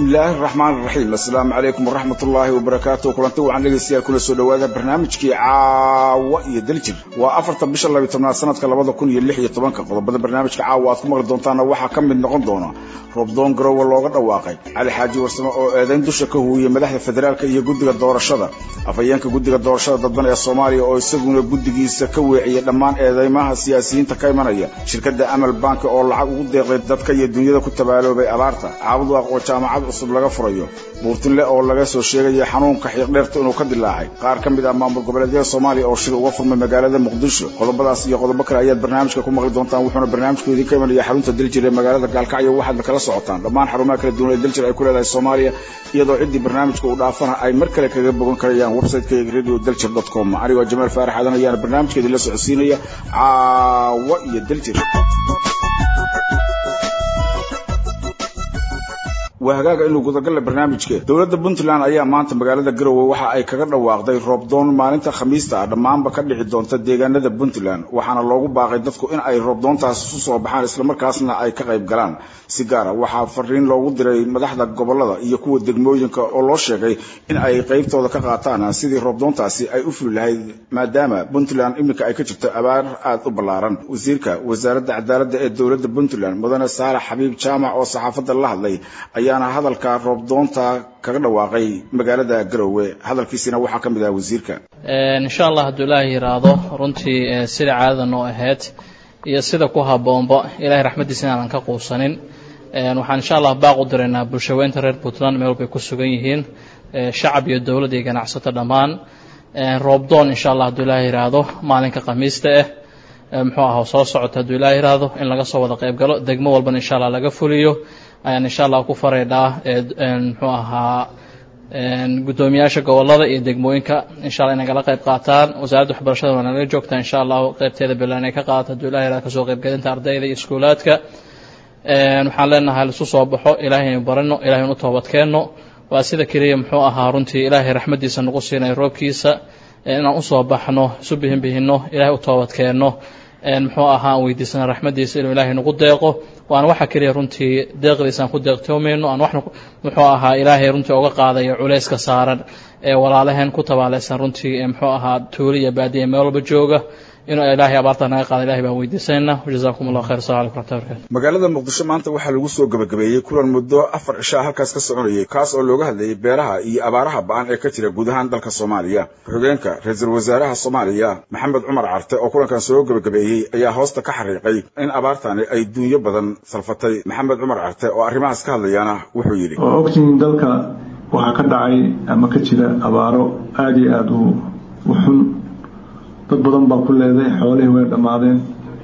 bismillaahi araxmaan iraxiim assalaamu calaykum waraxmat ullaahi wabarakaatu kulanti waxaan dhegeystayaal kula soo dhawaada barnaamijkii caawa iyo daljir waa afarta bisha labiy tobnaad sanadka labada kun iyo lix iyo tobanka qodobada barnaamijka caawa aad ku maqli doontaana waxaa ka mid noqon doona roobdoon garowe looga dhawaaqay cali xaaji warsame oo eedayn dusha ka huwiyey madaxda federaalka iyo guddiga doorashada afhayeenka guddiga doorashada dadban ee soomaaliya oo isaguna guddigiisa ka weeciyey dhammaan eedeymaha siyaasiyiinta ka imanaya shirkadda amal banki oo lacag ugu deeqday dadka iyo dunyada ku tabaaloobay abaarta caabudwaaq oo jaamacad cusub laga furayo buurtinle oo laga soo sheegaya xanuunka xiiqdheerta inuu ka dilaacay qaar ka mid ah maamul goboleedyada soomaaliya oo shir uga furmay magaalada muqdisho qodobadaas iyo qodobo kale ayaad barnaamijka ku maqli doontaan wuxuuna barnaamijku idinka imanaya xarunta daljir ee magaalada gaalkacyo waxaadna kala socotaan dhammaan xarumaha kala duwan ee daljir ay ku leedahay soomaaliya iyadoo ciddii barnaamijka uu dhaafana ay mar kale kaga bogan karayaan websiteka radio daljir dot com anigoo jamaal faarax aadan ayaana barnaamijka idinla socodsiinaya caawa iyo daljir waa hagaaga inuu gudagalle barnaamijke dowladda puntland ayaa maanta magaalada garowe waxa ay kaga dhawaaqday roobdoon maalinta khamiista ah dhammaanba ka dhici doonta deegaanada puntland waxaana loogu baaqay dadku in ay roobdoontaas isu soo baxaan islamarkaasna ay ka qayb galaan si gaara waxaa fariin loogu diray madaxda gobolada iyo kuwa degmooyinka oo loo sheegay in ay qaybtooda ka qaataan sidii roobdoontaasi ay u fuli lahayd maadaama puntland iminka ay ka jirto abaar aada u ballaaran wasiirka wasaaradda cadaaladda ee dowladda puntland mudane saalax xabiib jaamac oo saxaafadda la hadlay ayaana hadalka roobdoonta kaga dhawaaqay magaalada garowe hadalkiisina waxaa ka mid ah wasiirka insha allah hadduu ilaahay yiraahdo runtii sida caadada noo ahayd iyo sida ku habboonba ilahay raxmaddiisa inaanan ka quusanin waxaan insha allah baaq u diraynaa bulshaweynta reer puntland meel walbay ku sugan yihiin shacab iyo dowladd iyo ganacsato dhammaan roobdoon insha allah hadduu ilaahay yiraahdo maalinka khamiista ah muxuu aha soo socota hadduu ilaahay yiraahdo in laga soo wada qayb galo degmo walbana insha allah laga fuliyo ayaan insha allah ku faraydhaa muxuu ahaa guddoomiyaasha gobolada iyo degmooyinka insha alla inay kala qayb qaataan wasaaradda waxbarashada waa nalaga joogtaa insha allahu qaybteeda bilan ay ka qaadato hadduu ilahi yirahdo kasoo qaybgelinta ardayda iyo iskuulaadka waxaan leenahay laisu soo baxo ilahay aynu barano ilahay anu toobadkeenno waa sida keliya muxuu ahaa runtii ilaahay raxmaddiisa nagu siinay roobkiisa inaan usoo baxno isu bihin bihinno ilahay u toobadkeenno muxuu ahaa aan weydiisana raxmaddiisa inuu ilaahay nagu deeqo waana waxa keliya runtii deeqdiisa aan ku deeqtoomayno aan waxna muxuu ahaa ilaahay runtii oga qaadayo culayska saaran ee walaalaheen ku tabaalaysan runtii muxuu ahaa tuuli iyo baadiya meel walba jooga inuu ilaahay abaarta naga qaada ilahay baan weydiisanayna jazakum allah khayr assalamu alaikum raxmatullahi barakatu magaalada muqdisho maanta waxaa lagu soo gabagabeeyey kulan muddo afar cishaa halkaas ka soconayay kaas oo looga hadlayay beeraha iyo abaaraha ba-an ee ka jira guud ahaan dalka soomaaliya ku-xigeenka ra-iisul wasaaraha soomaaliya maxamed cumar carte oo kulankan soo gabagabeeyey ayaa hoosta ka xariiqay in abaartani ay duunyo badan salfatay maxamed cumar carte oo arrimahaas ka hadlayaana wuxuu yidhi oo ogtihiin dalka waxaa ka dhacay ama ka jira abaaro aada iyo aada u xun dad badan baa ku leeday xoolihii way dhammaadeen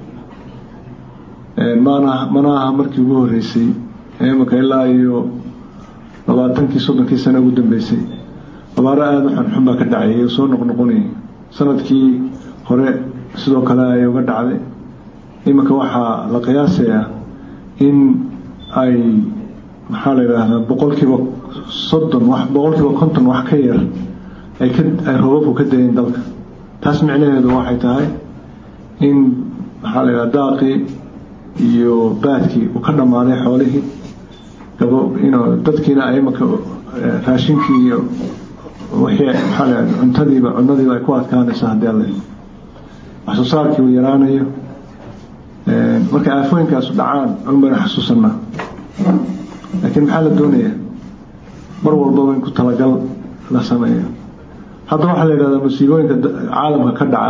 maana mana aha markii ugu horreysay imika ilaa iyo labaatankii soddonkii sano ugu dambeysay abaaro aada u xunxun baa ka dhacay oo soo noqnoqonayay sanadkii hore sidoo kale ay uga dhacday iminka waxaa la qiyaasayaa in ay maxaa la yidhaahdaa boqolkiiba soddon wax boqolkiiba konton wax ka yar ay ka ay roobabku ka dayeen dalka taas micnaheedu waxay tahay in maxaa la yidhaha daaqii iyo baadkii uu ka dhammaaday xoolihii gabo ino dadkiina ay imaka raashinkii iyo wixii maxaa la yidhaha cuntadiiba cunadiiba ay ku adkaanayso haddii alle wax soo saarkii uu yaraanayo markay aafooyinkaasu dhacaan un baynu xasuusanaa laakiin maxaa la doonayaa mar walbaba in ku talagal la sameeyo hadda waxaa la yidhahdaa musiibooyinka caalamka ka dhaca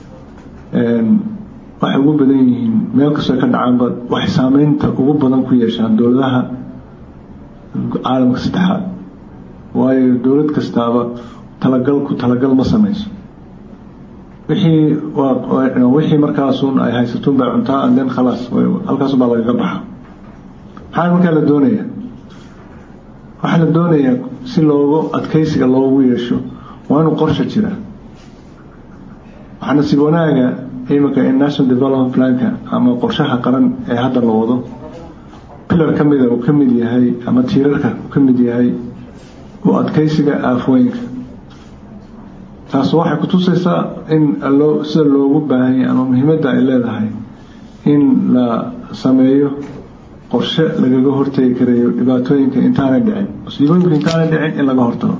waxay ugu badan yihiin meel kastoo ka dhacaanba waxay saameynta ugu badan ku yeeshaan dowladaha caalamka saddexaad waayo dowlad kastaaba talagalku talagal ma sameyso wixii wixii markaasun ay haysatuun bay cuntaa anden khalaas halkaas baa lagaga baxa maxaa markaa la doonayaa waxaa la doonayaa si loogu adkeysiga loogu yeesho waa inuu qorsha jira waxaa nasiib wanaaga iminka in national development planka ama qorshaha qaran ee hadda la wado pilar ka mida uu ka mid yahay ama tiirarka uu ka mid yahay u adkeysiga aafooyinka taas waxay kutusaysaa in loo sida loogu baahanya ama muhiimadda ay leedahay in la sameeyo qorshe lagaga hortegi karayo dhibaatooyinka intaanay dhicin musiibooyinka intaanay dhicin in laga hortago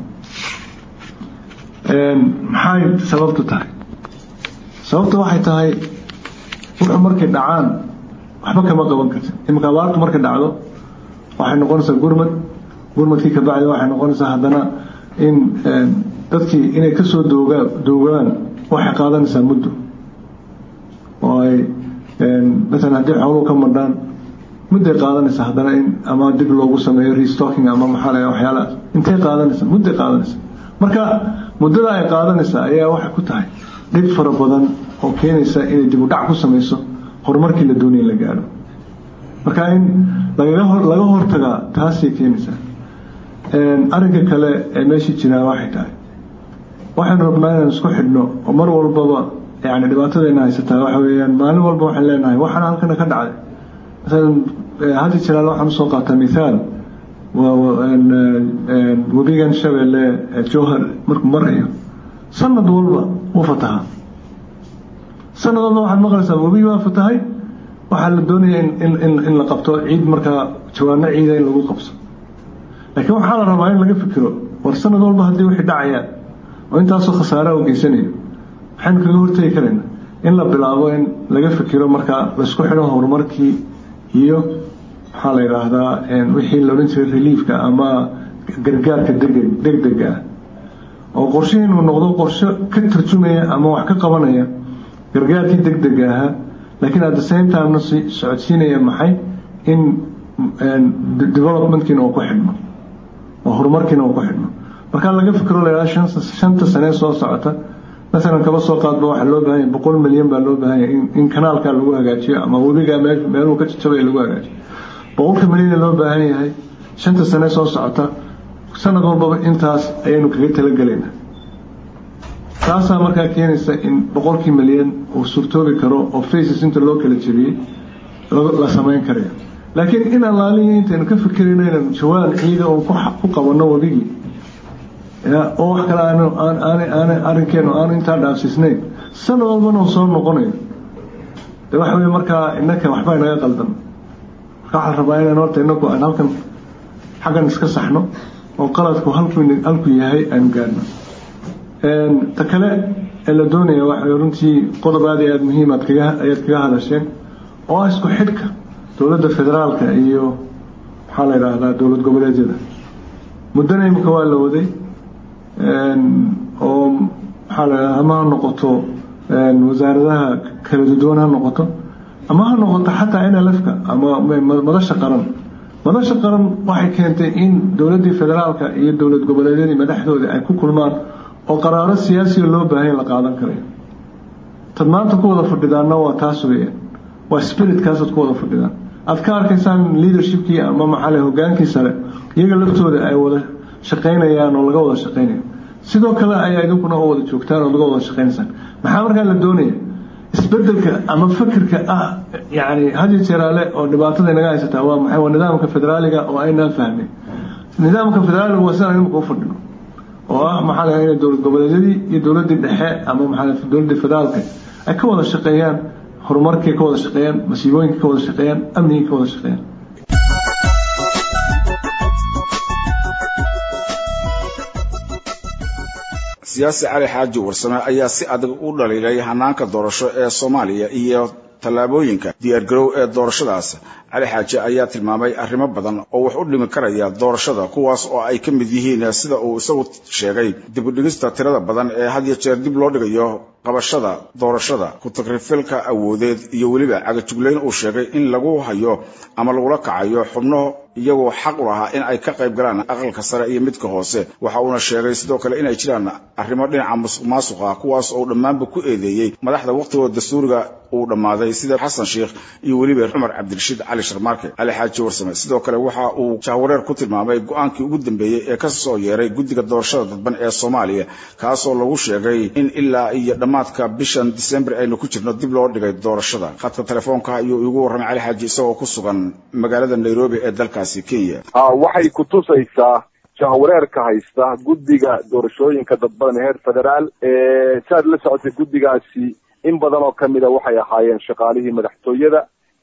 maxay sababtu tahay sababta waxay tahay wuxuu markay dhacaan waxba kama qaban karti iminka abaartu markay dhacdo waxay noqonaysaa gurmad gurmadkii ka bacdi waxay noqonaysaa haddana in dadkii inay kasoo doogaa doogaan waxay qaadanaysaa muddo oo ay masalan haddii xooluhu ka madhaan mudday qaadanaysaa haddana in ama dib loogu sameeyo restocking ama maxaa la waxyaalahaas intay qaadanaysaa mudday qaadanaysaa marka muddada ay qaadanaysaa ayaa waxay ku tahay dhib fara badan oo keenaysa inay dib u dhac ku samayso horumarkii la doonaya la gaadho marka in lagaga hor laga hortagaa taasay keenaysaa arrinka kale ee meeshii jiraa waxay tahay waxaynu rabnaa inaan isku xidhno oo mar walbaba yani dhibaatadayna haysataa waxa weeyaan maalin walba waxaan leenahay waxaana halkana ka dhacday masalan haddi jiraal waxaan usoo qaataa mithaal webigan shabeelle jowhar markuu marayo sanad walba wuu fatahaa sanad walba waxaad maqlaysaa webigi waa fatahay waxaa la doonaya in la qabto ciid markaa jawaano ciida in lagu qabso laakiin waxaa la rabaa in laga fikiro war sanad walba haddii wixii dhacayaan oo intaasoo khasaare u geysanayo maxaynu kaga hortegi karaynaa in la bilaabo in laga fikiro markaa laisku xidho horumarkii iyo maxaa la yidhaahdaa wixii la odhan jiray reliefka ama gargaarka degeg degdega ah oo qorshe inuu noqdo qorshe ka tarjumaya ama wax ka qabanaya gargaarkii degdega ahaa laakiin at the same timena socodsiinaya maxay in developmentkiina uu ku xidhmo oo horumarkiina uu ku xidhmo markaa laga fikiro la yidhaha shanta sanee soo socota masalan kaba soo qaadba waxaa loo baahan yahay boqol milyan baa loo baahan yahay in kanaalkaa lagu hagaajiyo ama webigaa meeluhu ka jajabaya lagu hagaajiyo boqolka milyan loo baahan yahay shanta sane soo socota sanad walbaba intaas ayaynu kaga talagelaynaa taasaa markaa keenaysa in boqolkii milyan uu surtoobi karo oo faces inta loo kala jebiyey la samayn karayo laakiin in allaaliya intaynu ka fikirayno inaynu jawaan ciida oo ku qabanno webigii oo wax kale aan arrinkeenu aanu intaa dhaafsiisnayn sanad walbana uu soo noqonayo de waxa wey markaa innaka waxbaa inaga qaldan marka waxaa rabaa inaan horta inaku aan halkan xaggan iska saxno oo qaladku halku halku yahay aanu gaadhno ta kale ee la doonaya waxa runtii qodob aad iyo aada muhiim aad kaga ayaad kaga hadasheen oo ah isku xidhka dowladda federaalka iyo maxaa la yidhaahdaa dowlad goboleedyada muddana imika waa la waday oo maxaa la yidhahdaa ama ha noqoto wasaaradaha kala duwan ha noqoto ama ha noqoto xataa nlfka ama madasha qaran madasha qaran waxay keentay in dowladdii federaalka iyo dowlad goboleedyadii madaxdooda ay ku kulmaan oo qaraaro siyaasiga loo baahanya la qaadan karayo tad maanta ku wada fadhidaanna waa taas weeyaan waa spiritkaasad ku wada fadhidaan aad ka arkaysaan leadershipkii ama maxaa le hogaankii sare iyaga laftooda ay wada shaqaynayaan oo laga wada shaqaynayo sidoo kale ayaa idinkuna oo wada joogtaan oo laga wada shaqaynaysaan maxaa markaa la doonaya isbedelka ama fikirka ah yani hadi jeeraale oo dhibaatada inaga haysataa waa maxay waa nidaamka federaaliga oo aynaan fahmin nidaamka federaaliga waa sidaan imika u fadhino oo ah maxaa la inay dowlad goboleedyadii iyo dowladdii dhexe ama maxaa dowladdii federaalka ay ka wada shaqeeyaan horumarkii ka wada shaqeeyaan masiibooyinka ka wada shaqeeyaan amnigii ka wada shaqeeyaan siyaasi cali xaaji warsame ayaa si adag u dhaliilay hanaanka doorasho ee soomaaliya iyo tallaabooyinka diyaargarow ee doorashadaas cali xaaji ayaa tilmaamay arrimo badan oo wax u dhimi karaya doorashada kuwaas oo ay ka mid yihiin sida uu isagu sheegay dib u dhigista tirada badan ee had iyo jeer dib loo dhigayo qabashada doorashada ku-tagrifilka awoodeed iyo weliba cagajuglayn uu sheegay in lagu hayo ama lagula kacayo xubno iyagoo xaq u lahaa in ay ka qayb galaan aqalka sare iyo midka hoose waxa uuna sheegay sidoo kale inay jiraan arrimo dhinaca musuq maasuq ah kuwaas oo dhammaanba ku eedeeyey madaxda wakhtigooda dastuuriga uu dhammaaday sida xasan sheikh iyo weliba cumar cabdirashiid cali sharmaarke cali xaaji warsame sidoo kale waxa uu jahwareer ku tilmaamay go-aankii ugu dambeeyey ee ka soo yeeray guddiga doorashada dadban ee soomaaliya kaasoo lagu sheegay in ilaa iyo dhammaadka bishan disembar aynu ku jirno dib loo dhigay doorashada khadka telefoonka ayuu igu warramay cali xaaji isagoo ku sugan magaalada nairobi ee dalkaasi kenya waxay ku tusaysaa jahwareerka haysta guddiga doorashooyinka dadbadan heer federaal saad la socotay guddigaasi in badan oo kamida waxay ahaayeen shaqaalihii madaxtooyada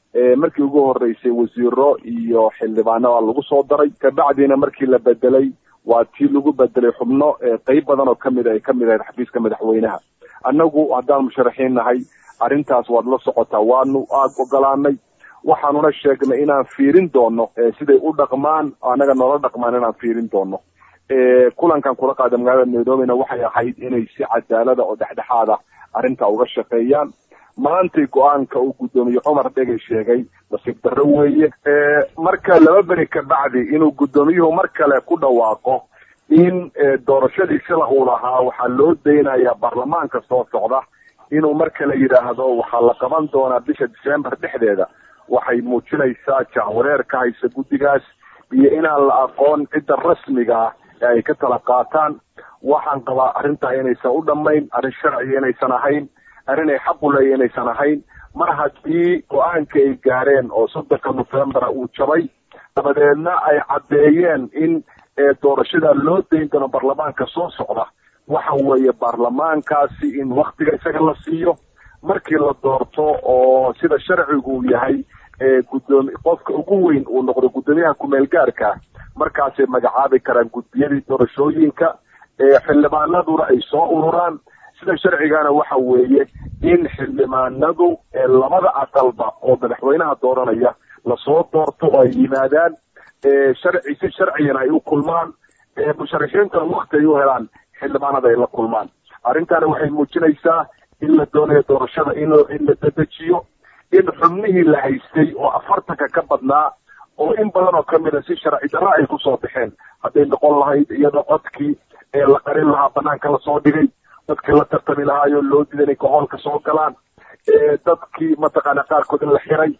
markii ugu horeysay wasiiro iyo xildhibaanada lagu soo daray kabacdiina markii la bedelay waa tii lagu bedelay xubno qeyb badan oo kamid ay kamid ahayd xafiiska madaxweynaha annagu haddaan musharaxiin nahay arrintaas waad la socotaa waanu aad ogolaanay waxaanuna sheegnay inaan fiirin doono siday u dhaqmaan annaga noola dhaqmaan inaan fiirin doono kulankan kula qaada magaalada nairobina waxay ahayd inay si cadaalada oo dhexdhexaada arrintaa uga shaqeeyaan maantay go-aanka uu guddoomiye cumar dhegay sheegay nasiib darro weeye marka laba beri ka bacdi inuu guddoomiyuhu mar kale ku dhawaaqo in doorashadii sida uu lahaa waxaa loo daynayaa baarlamaanka soo socda inuu mar kale yidhaahdo waxaa la qaban doonaa bisha december dhexdeeda waxay muujinaysaa jahwareer ka haysa guddigaas iyo inaan la aqoon cidda rasmiga ah ee ay ka tala qaataan waxaan qabaa arrintaa inaysan u dhammayn arrin sharciga inaysan ahayn arrin ay xaq u leeya inaysan ahayn mar haddii go-aanka ay gaareen oo soddonka novembera uu jabay dabadeedna ay caddeeyeen in doorashada loo dayn doono baarlamaanka soo socda waxa weeye baarlamaankaasi in waktiga isaga la siiyo markii la doorto oo sida sharcigu uu yahay gudoomi qofka ugu weyn uu noqdo guddoomiyaha kumeel gaarka markaasay magacaabi karaan guddiyadii doorashooyinka xildhibaanaduna ay soo ururaan sida sharcigana waxa weeye in xildhibaanadu labada aqalba oo madaxweynaha dooranaya lasoo doorto oo ay yimaadaan sharci si sharcigana ay u kulmaan musharaxiintuna wakti ay u helaan xildhibaanada ay la kulmaan arrintana waxay muujinaysaa in la doonayo doorashada in in la dedejiyo in xubnihii la haystay oo afartanka ka badnaa oo in badan oo kamid a si sharci darra ay kusoo baxeen hadday noqon lahayd iyadoo codkii ee la qarin lahaa banaanka lasoo dhigay dadkii la tartami lahaayoo loo diiday inay kahoolka soo galaan dadkii mataqaana qaarkood in la xiray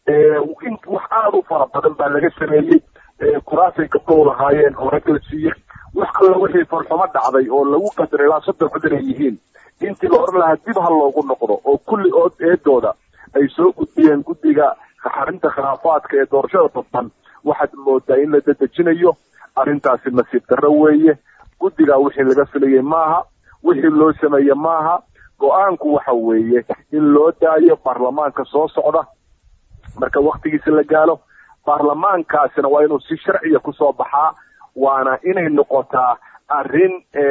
in wax aada u fara badan baa laga sameeyey kuraasay gabdhow lahaayeen oo rag la siiyey wax alla wixii farxumo dhacday oo lagu qadaray ilaa soddon cod inay yihiin intii la odhan lahaa dib ha loogu noqdo oo kulli ood eedooda ay soo gudbiyeen guddiga xarinta khilaafaadka ee doorashada dadban waxaad moodaa in la dedejinayo arrintaasi nasiib darro weeye guddigaa wixii laga filayay maaha wixii loo sameeye maaha go-aanku waxa weeye in loo daayo baarlamaanka soo socda marka waktigiisa la gaalo baarlamaankaasina waa inuu si sharciya kusoo baxaa waana inay noqotaa arrin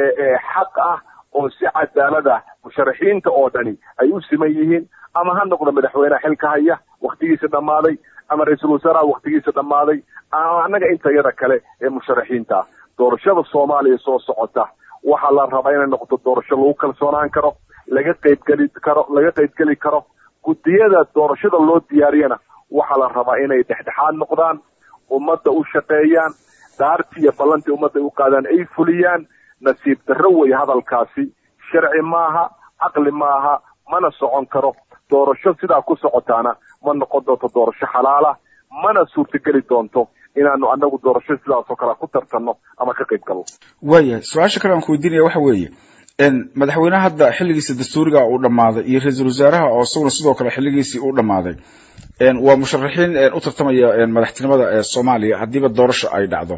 xaq ah oo si cadaalad ah musharaxiinta oo dhani ay u siman yihiin ama ha noqdo madaxweyneha xilka haya waktigiisa dhammaaday ama ra-iisul wasaaraha waktigiisa dhammaaday ama annaga intayada kale ee musharaxiinta ah doorashada soomaaliya soo socota waxaa la rabaa inay noqoto doorasho lagu kalsoonaan karo laga qaybgeli karo laga qaybgeli karo guddiyada doorashada loo diyaariyana waxaa la rabaa inay dhexdhexaad noqdaan ummadda u shaqeeyaan daartii iyo ballantii ummadda ay u qaadaan ay fuliyaan nasiib darro wey hadalkaasi sharci maaha caqli maaha mana socon karo doorasho sidaa ku socotaana ma noqon doonto doorasho xalaala mana suurtageli doonto inaanu anagu doorasho sidaasoo kale ku tartanno ama ka qayb galno waayahay su-aasha kale aan ku weydiinaya waxa weeye madaxweyneha hadda xilligiisa dastuuriga uu dhammaaday iyo ra-iisul wasaaraha oo isaguna sidoo kale xilligiisii uu dhammaaday waa musharaxiin u tartamaya madaxtinimada soomaaliya haddiiba doorasho ay dhacdo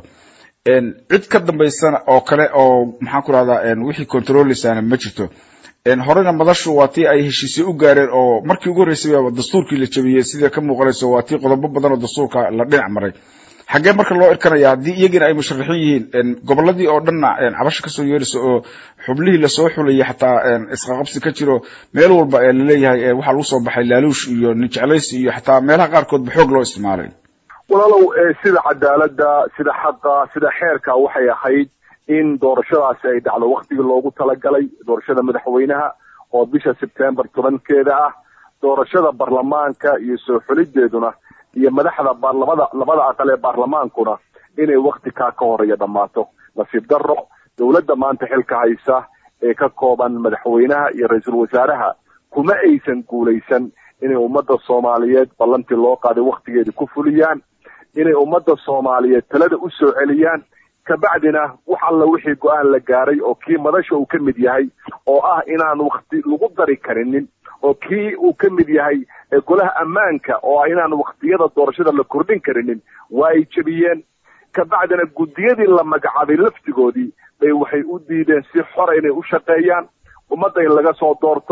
cid ka dambaysana oo kale oo maxaan ku rahdaa wixii controleysaana ma jirto horena madashu waa tii ay heshiisye u gaareen oo markii ugu horreysay dastuurkii la jabiyey sida ka muuqanayso waa tii qodobo badan oo dastuurka la dhinac maray xaggee marka loo irkanaya haddii iyagiina ay musharaxiin yihiin goboladii oo dhanna cabasho kasoo yeerayso oo xublihii lasoo xulayay xataa isqaqabsi ka jiro meel walba ee laleeyahay waxaa lagu soo baxay laaluush iyo nin jeclaysi iyo xataa meelaha qaarkoodba xoog loo isticmaalay walaalow sida cadaaladda sida xaqa sida xeerka waxay ahayd in doorashadaasi ay dhacdo waktigii loogu talagalay doorashada madaxweynaha oo bisha sebtembar tobankeeda ah doorashada baarlamaanka iyo soo xulideeduna iyo madaxda labada labada aqal ee baarlamaankuna inay wakti kaa ka horeeya dhammaato nasiib darro dowladda maanta xilka haysa ee ka kooban madaxweynaha iyo ra-iisul wasaaraha kuma aysan guulaysan inay ummadda soomaaliyeed ballantii loo qaaday waktigeedii ku fuliyaan inay ummadda soomaaliyeed talada u soo celiyaan kabacdina wax alla wixii go-aan la gaaray oo kii madasha uu ka mid yahay oo ah inaan wakti lagu dari karinin oo kii uu ka mid yahay golaha ammaanka oo ah inaan waktiyada doorashada la kordhin karinin waa ay jebiyeen kabacdina guddiyadii la magacaabay laftigoodii bay waxay u diideen si xora inay u shaqeeyaan ummadda in laga soo doorto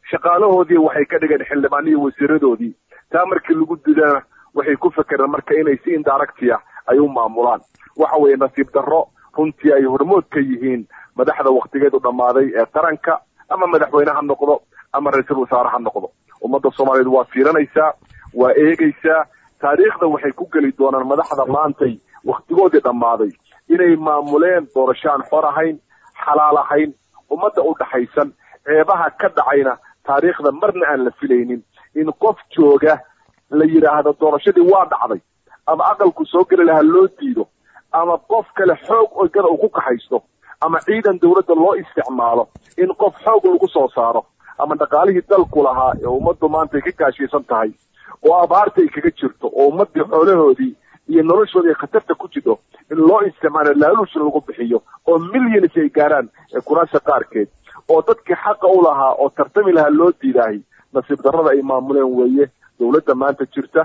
shaqaalahoodii waxay ka dhigeen xildhibaaniyo wasiiradoodii taa markii lagu didana waxay ku fekereen marka inay si indaractia ay u maamulaan waxa weeye nasiib darro runtii ay hormood ka yihiin madaxda waktigeedu dhammaaday ee qaranka ama madaxweyne ha noqdo ama ra-iisul wasaare ha noqdo ummadda soomaaliyeed waa fiiranaysaa waa eegaysaa taariikhda waxay ku geli doonaan madaxda maantay waktigoodii dhammaaday inay maamuleen doorasho aan xor ahayn xalaal ahayn ummadda u dhaxaysan ceebaha ka dhacayna taariikhda marna aan la filaynin in qof jooga la yidhaahdo doorashadii waa dhacday ama aqalku soo geli lahaa loo diido ama qof kale xoog ogada uu ku kaxaysto ama ciidan dawladda loo isticmaalo in qof xoog lagu soo saaro ama dhaqaalihii dalku lahaa ee ummaddu maanta ay ka gaashaysan tahay oo abaarta ay kaga jirto oo ummaddii xoolahoodii iyo noloshoodii ay khatarta ku jidho in loo isticmaalo laaluusha lagu bixiyo oo milyanis ay gaaraan ee kuraasha qaarkeed oo dadkii xaqa u lahaa oo tartami lahaa loo diidaahay nasiib darrada ay maamuleen weeye dawladda maanta jirta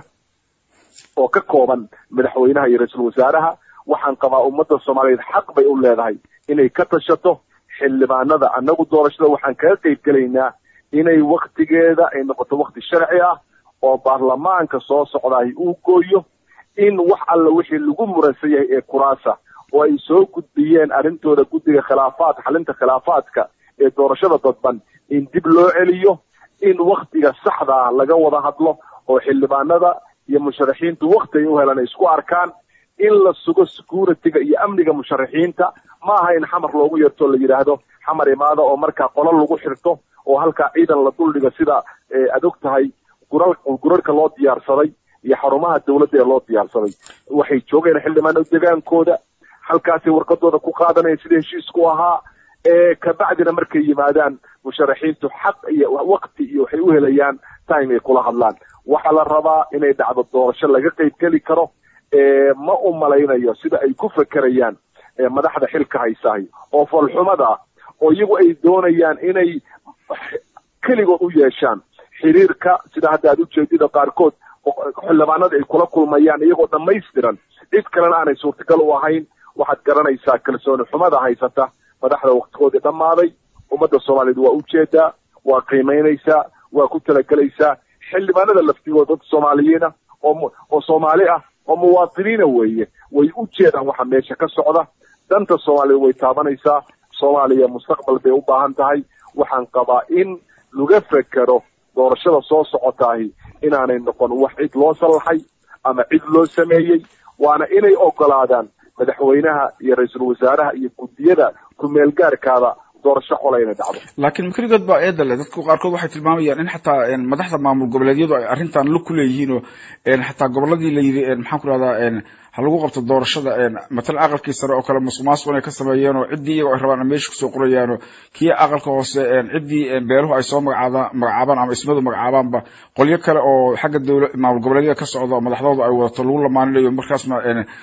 oo ka kooban madaxweynaha iyo ra-iisul wasaaraha waxaan qabaa ummadda soomaaliyeed xaq bay u leedahay inay ka tashato xildhibaanada annagu doorashada waxaan kaga qayb gelaynaa inay waktigeeda ay noqoto wakti sharci ah oo baarlamaanka soo socdaay uu gooyo in wax alla wixii lagu muransan yahay ee kuraasa oo ay soo gudbiyeen arrintooda guddiga khilaafaad xalinta khilaafaadka ee doorashada dadban in dib loo celiyo in waktiga saxda ah laga wada hadlo oo xildhibaanada iyo musharaxiintu wakti ay u helaan ay isku arkaan in la sugo security-ga iyo amniga musharaxiinta ma aha in xamar loogu yeerto la yidhaahdo xamar imaada oo markaa qolo lagu xirto oo halkaa ciidan la duldhiga sida aad og tahay gural gurarka loo diyaarsaday iyo xarumaha dawladda ee loo diyaarsaday waxay joogeen xildhibaano degaankooda halkaasay warqadooda ku qaadanayeen sida heshiisku ahaa ee kabacdina markay yimaadaan musharaxiintu xaq iyo wakti iyo waxay u helayaan time ay kula hadlaan waxaa la rabaa inay dhacdo doorasho laga qayb geli karo ma u malaynayo sida ay ku fekerayaan madaxda xilka haysahay oo falxumada ah oo iyagu ay doonayaan inay keligood u yeeshaan xiriirka sida hadda aad ujeedida qaarkood xildhibaanada ay kula kulmayaan iyagoo dhammaystiran cid kalena aanay suurtagal u ahayn waxaad garanaysaa kalsooni xumada haysata madaxda waktigoodii dhammaaday ummadda soomaaliyeed waa ujeedaa waa qiimaynaysaa waa ku talagelaysaa xildhibaanada laftigooda dad soomaaliyiina oo oo soomaali ah oo muwaadiniina weeye way u jeedaan waxa meesha ka socda danta soomaaliya way taabanaysaa soomaaliya mustaqbal bay u baahan tahay waxaan qabaa in laga fekero doorashada soo socotaahi inaanay noqon wax cid loo sallaxay ama cid loo sameeyey waana inay ogolaadaan madaxweynaha iyo ra-iisul wasaaraha iyo guddiyada ku-meelgaarkaada doorasho qola inay dhacdo laakiin makeligood baa eeda leh dadku qaarkood waxay tilmaamayaan in xataa madaxda maamul goboleedyadu ay arrintan lug ku leeyihiin oo xataa goboladii la yidhi maxaan ku rahdaa ha lagu qabto doorashada matalan aqalkii sare oo kale musuq maasuq inay ka sameeyeen oo ciddii iyago ay rabaan a meesha kusoo qorayaano kii aqalka hoose ciddii beeluhu ay soo magacaada magacaabaan ama ismadu magacaabaanba qolyo kale oo xagga dowla maamul goboleedyada ka socda oo madaxdooda ay wadato lagu lamaaninayo markaasna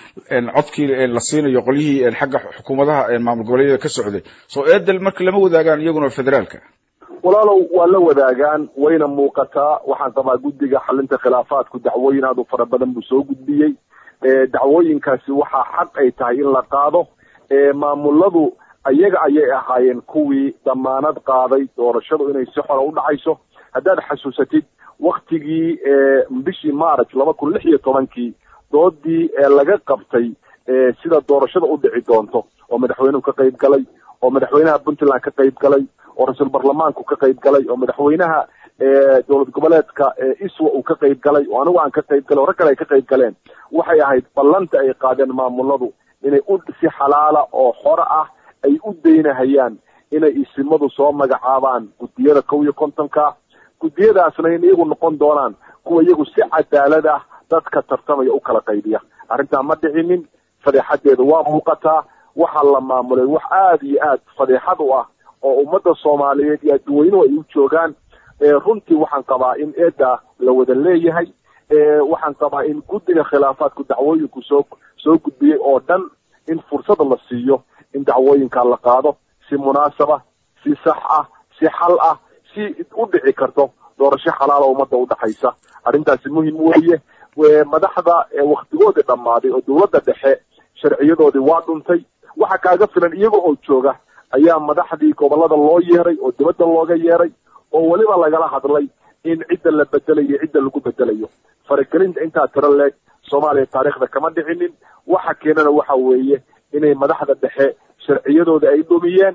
codkii la siinayo qolyihii xagga xukuumadaha maamul goboleedyada ka socday soo eedel marka lama wadaagaan iyaguna federaalka walaalow waa la wadaagaan wayna muuqataa waxaan qabaa guddiga xalinta khilaafaadku dacwooyin aad u fara badan buu soo gudbiyey dacwooyinkaasi waxaa xaq ay tahay in la qaado maamuladu ayaga ayay ahaayeen kuwii damaanad qaaday doorashadu inay si xora u dhacayso haddaad xasuusatid waktigii bishii march laba kun lix iyo tobankii doodii laga qabtay sida doorashada u dhici doonto oo madaxweynuhu ka qayb galay oo madaxweynaha puntland ka qayb galay oo ra-iisul baarlamaanku ka qayb galay oo madaxweynaha dowlad goboleedka iswa uu ka qayb galay oo anigu aan ka qayb galay oo rag kale ay ka qayb galeen waxay ahayd ballanta ay qaadeen maamuladu inay u si xalaala oo xore ah ay u daynahayaan inay isimadu soo magacaabaan guddiyada kow iyo kontonka guddiyadaasna in iyagu noqon doonaan kuwa iyagu si cadaalad ah dadka tartamaya u kala qaybiya arrintaa ma dhicinin fadeexadeeda waa muuqataa waxaa la maamulay wax aada iyo aad fadeexad u ah oo ummadda soomaaliyeed iyo adduweynuhu ay u joogaan runtii waxaan qabaa in eeda la wada leeyahay waxaan qabaa in guddiga khilaafaadku dacwooyinku soo soo gudbiyey oo dhan in fursada la siiyo in dacwooyinka la qaado si munaasaba si sax ah si xal ah si u dhici karto doorasho xalaala ummadda udhaxaysa arrintaasi muhim weeye madaxda waktigoodii dhammaaday oo dowladda dhexe sharciyadoodii waa dhuntay waxa kaaga filan iyaga oo jooga ayaa madaxdii gobolada loo yeeray oo dibadda looga yeeray oo weliba lagala hadlay in cidda la bedelayo cidda lagu bedelayo faragelinta intaa tiro leeg soomaaliya taariikhda kama dhicinin waxa keenana waxa weeye inay madaxda dhexe sharciyadooda ay dhumiyeen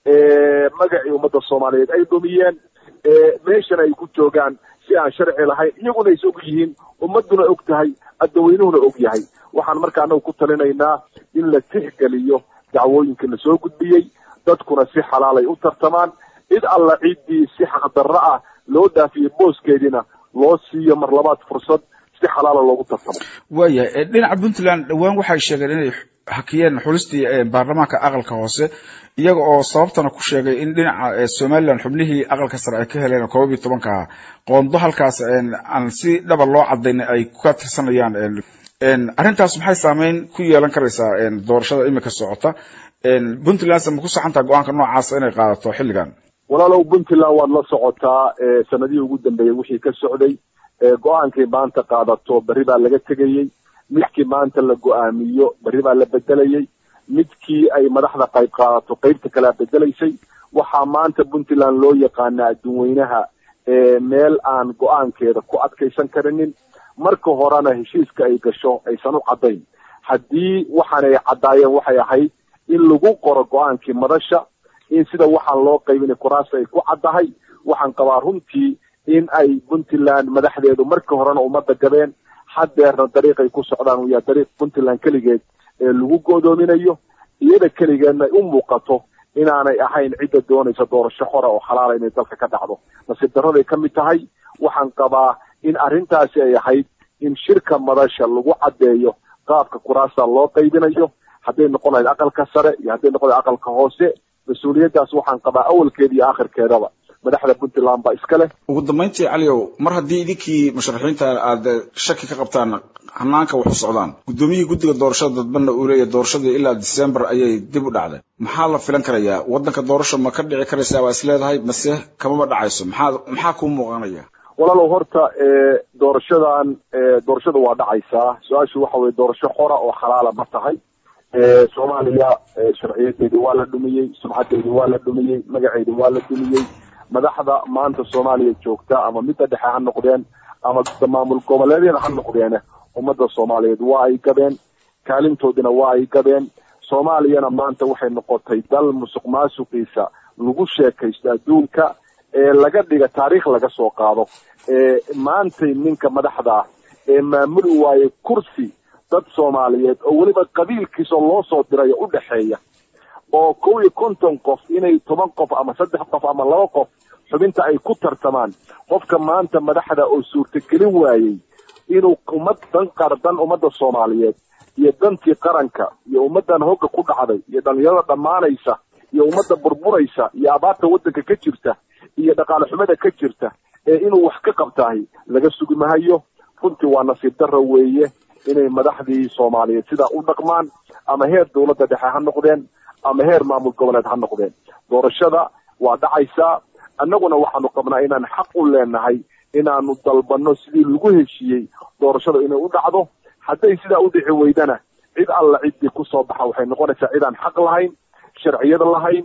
magacii ummadda soomaaliyeed ay dhumiyeen meeshana ay ku joogaan si aan sharci lahayn iyaguna is og yihiin ummaduna og tahay adaweynuhuna og yahay waxaan marka anagu ku talinaynaa in la tixgeliyo dacwooyinka la soo gudbiyey dadkuna si xalaalay u tartamaan cid alla ciddii si xaqdarro ah loo dhaafiyey booskeediina loo siiyo mar labaad fursad si xalaala loogu tartamo waaya dhinaca puntland dhowaan waxay sheegeen inay hakiyeen xulistii baarlamaanka aqalka hoose iyaga oo sababtana ku sheegay in dhinaca somalilan xubnihii aqalka sare ay ka heleen koob iyo tobanka qoondo halkaas aan si dhaba loo cadayn ay ka tirsanayaan arrintaas maxay saameyn ku yeelan karaysaa doorashada imika socota puntland ma ku saxantaha go-aanka noocaas inay qaadato xilligan walaalow puntland waad la socotaa sanadihii ugu dambeeyey wixii ka socday go-aankay maanta qaadato berri baa laga tegayey midkii maanta la go-aamiyo berri baa la bedelayey midkii ay madaxda qayb qaadato qaybta kalea bedelaysay waxaa maanta puntland loo yaqaanaa adduunweynaha meel aan go-aankeeda ku adkaysan karinin marka horena heshiiska ay gasho aysan u caddayn haddii waxaan ay caddaayeen waxay ahayd in lagu qoro go-aankii madasha in sida waxaan loo qaybinay kuraasta ay ku caddahay waxaan qabaa runtii in ay puntland madaxdeedu marka horena ummadda gabeen haddeerna dariiqay ku socdaan uu yahay dariiq puntland keligeed ee lagu go'doominayo iyada keligeedna ay u muuqato inaanay ahayn cidda doonaysa doorasho xora oo xalaala inay dalka ka dhacdo nasiib darraday ka mid tahay waxaan qabaa in arrintaasi ay ahayd in shirka madasha lagu caddeeyo qaabka kuraasta loo qaybinayo hadday noqon lahayd aqalka sare iyo hadday noqon lahayd aqalka hoose mas-uuliyaddaas waxaan qabaa awalkeeda iyo aakhirkeedaba madaxda puntland baa iska leh ugu dambayntii caliow mar haddii idinkii musharaxiinta aada shaki ka qabtaan hanaanka wax u socdaan guddoomiyihii guddiga doorashada dadbanna uu leeyahy doorashadii ilaa december ayay dib u dhacday maxaa la filan karayaa waddanka doorasho ma ka dhici karaysaa waa is leedahay mase kamama dhacayso maxaa maxaa kuu muuqanaya walaalow horta doorashadan doorashada waa dhacaysaa su-aashu waxa weye doorasho xora oo xalaala ma tahay soomaaliya sharciyadeedi waa la dhumiyey sumcadeedi waa la dhumiyey magaceedi waa la dhumiyey madaxda maanta soomaaliya joogta ama midda dhexe ha noqdeen ama maamul goboleedyada ha noqdeene ummadda soomaaliyeed waa ay gabeen kaalintoodina waa ay gabeen soomaaliyana maanta waxay noqotay dal musuq maasuqiisa lagu sheekaysto adduunka ee laga dhiga taariikh laga soo qaado maantay ninka madaxda ah ee maamuli waaye kursi dad soomaaliyeed oo weliba qabiilkiisa loo soo dirayo u dhexeeya oo kow iyo konton qof inay toban qof ama saddex qof ama laba qof xubinta ay ku tartamaan qofka maanta madaxda oo suurtagelin waayey inuu ummad dan qardan ummadda soomaaliyeed iyo dantii qaranka iyo ummaddan hogga ku dhacday iyo dhalinyarada dhammaanaysa iyo ummadda burburaysa iyo abaarta waddanka ka jirta iyo dhaqaale xumada ka jirta ee inuu wax ka qabtahay laga sugi mahayo runtii waa nasiib darra weeye inay madaxdii soomaaliyeed sidaa u dhaqmaan ama heer dowladda dhexe ha noqdeen ama heer maamul goboleed ha noqdeen doorashada waa dhacaysaa annaguna waxaanu qabnaa inaan xaq u leenahay inaanu dalbanno sidii lagu heshiiyey doorashada inay u dhacdo hadday sidaa u dhici weydana cid alla ciddii kusoo baxa waxay noqonaysaa cidaan xaq lahayn sharciyad lahayn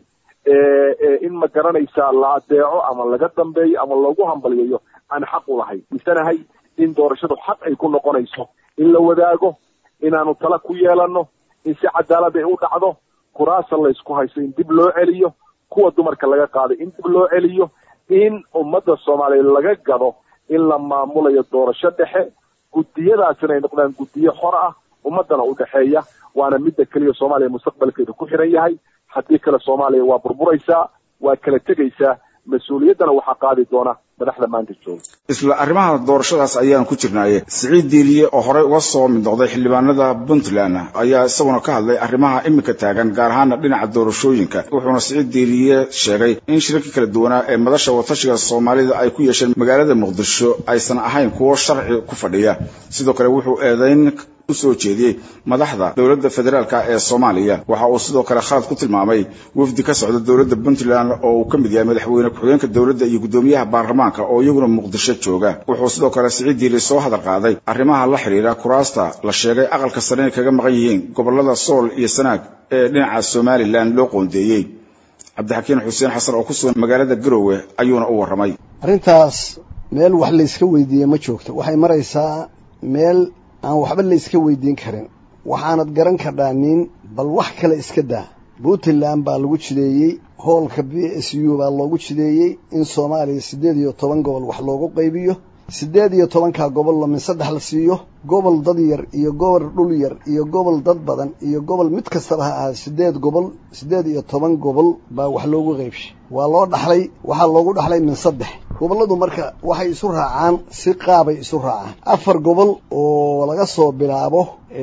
in ma garanaysaa la adeeco ama laga dambeeyo ama loogu hambaliyayo aan xaq u lahayn misanahay in doorashadu xaq ay ku noqonayso in la wadaago inaanu tala ku yeelanno in si cadaalad ay u dhacdo kuraasa laysku haysto in dib loo celiyo kuwa dumarka laga qaaday in dib loo celiyo in ummadda soomaaliyeed laga gado in la maamulayo doorasho dhexe guddiyadaasina ay noqdaan guddiyo xor ah ummaddana u dhexeeya waana midda keliya soomaaliya mustaqbalkeedu ku xiran yahay haddii kale soomaaliya waa burburaysaa waa kala tegaysaa mas-uuliyaddana waxaa qaadi doona madaxda maanta jooga isla arrimaha doorashadaas ayaan ku jirnaaye siciid diiliye oo horey uga soo mid noqday xildhibaanada puntland ayaa isaguna ka hadlay arrimaha iminka taagan gaar ahaana dhinaca doorashooyinka wuxuuna siciid diiliye sheegay in shirarkii kala duwanaa ee madasha watashiga soomaalida ay ku yeesheen magaalada muqdisho aysan ahayn kuwo sharci ku fadhiya sidoo kale wuxuu eedayn usoo jeediyey madaxda dowladda federaalka ee soomaaliya waxa uu sidoo kale khalad ku tilmaamay wafdi ka socda dowladda puntland oo uu ka mid yahay madaxweyne ku-xigeenka dowladda iyo guddoomiyaha baarlamaanka oo iyaguna muqdisho jooga wuxuu sidoo kale siciid diili soo hadal qaaday arrimaha la xidhiira kuraasta la sheegay aqalka sare inay kaga maqan yihiin gobolada sool iyo sanaag ee dhinaca somalilan loo qoondeeyey cabdixakiin xuseen xasan oo ku sugan magaalada garowe ayuuna u warramay arrintaas meel wax layska weydiiye ma joogto waxay maraysaa meel aan waxba layska weydiin karin waxaanad garan kardhaa nin bal wax kale iska daa puntland baa lagu jideeyey hoolka b s u baa loogu jideeyey in soomaaliya siddeed iyo toban gobol wax loogu qaybiyo siddeed iyo tobankaa gobol lamin saddex la siiyo gobol dad yar iyo gobol dhul yar iyo gobol dad badan iyo gobol mid kastaba ha ahaa siddeed gobol siddeed iyo toban gobol baa wax loogu qaybshay waa loo dhaxlay waxaa loogu dhaxlay min saddex gobolladu marka waxay isu raacaan si qaabay isu raacaan afar gobol oo laga soo bilaabo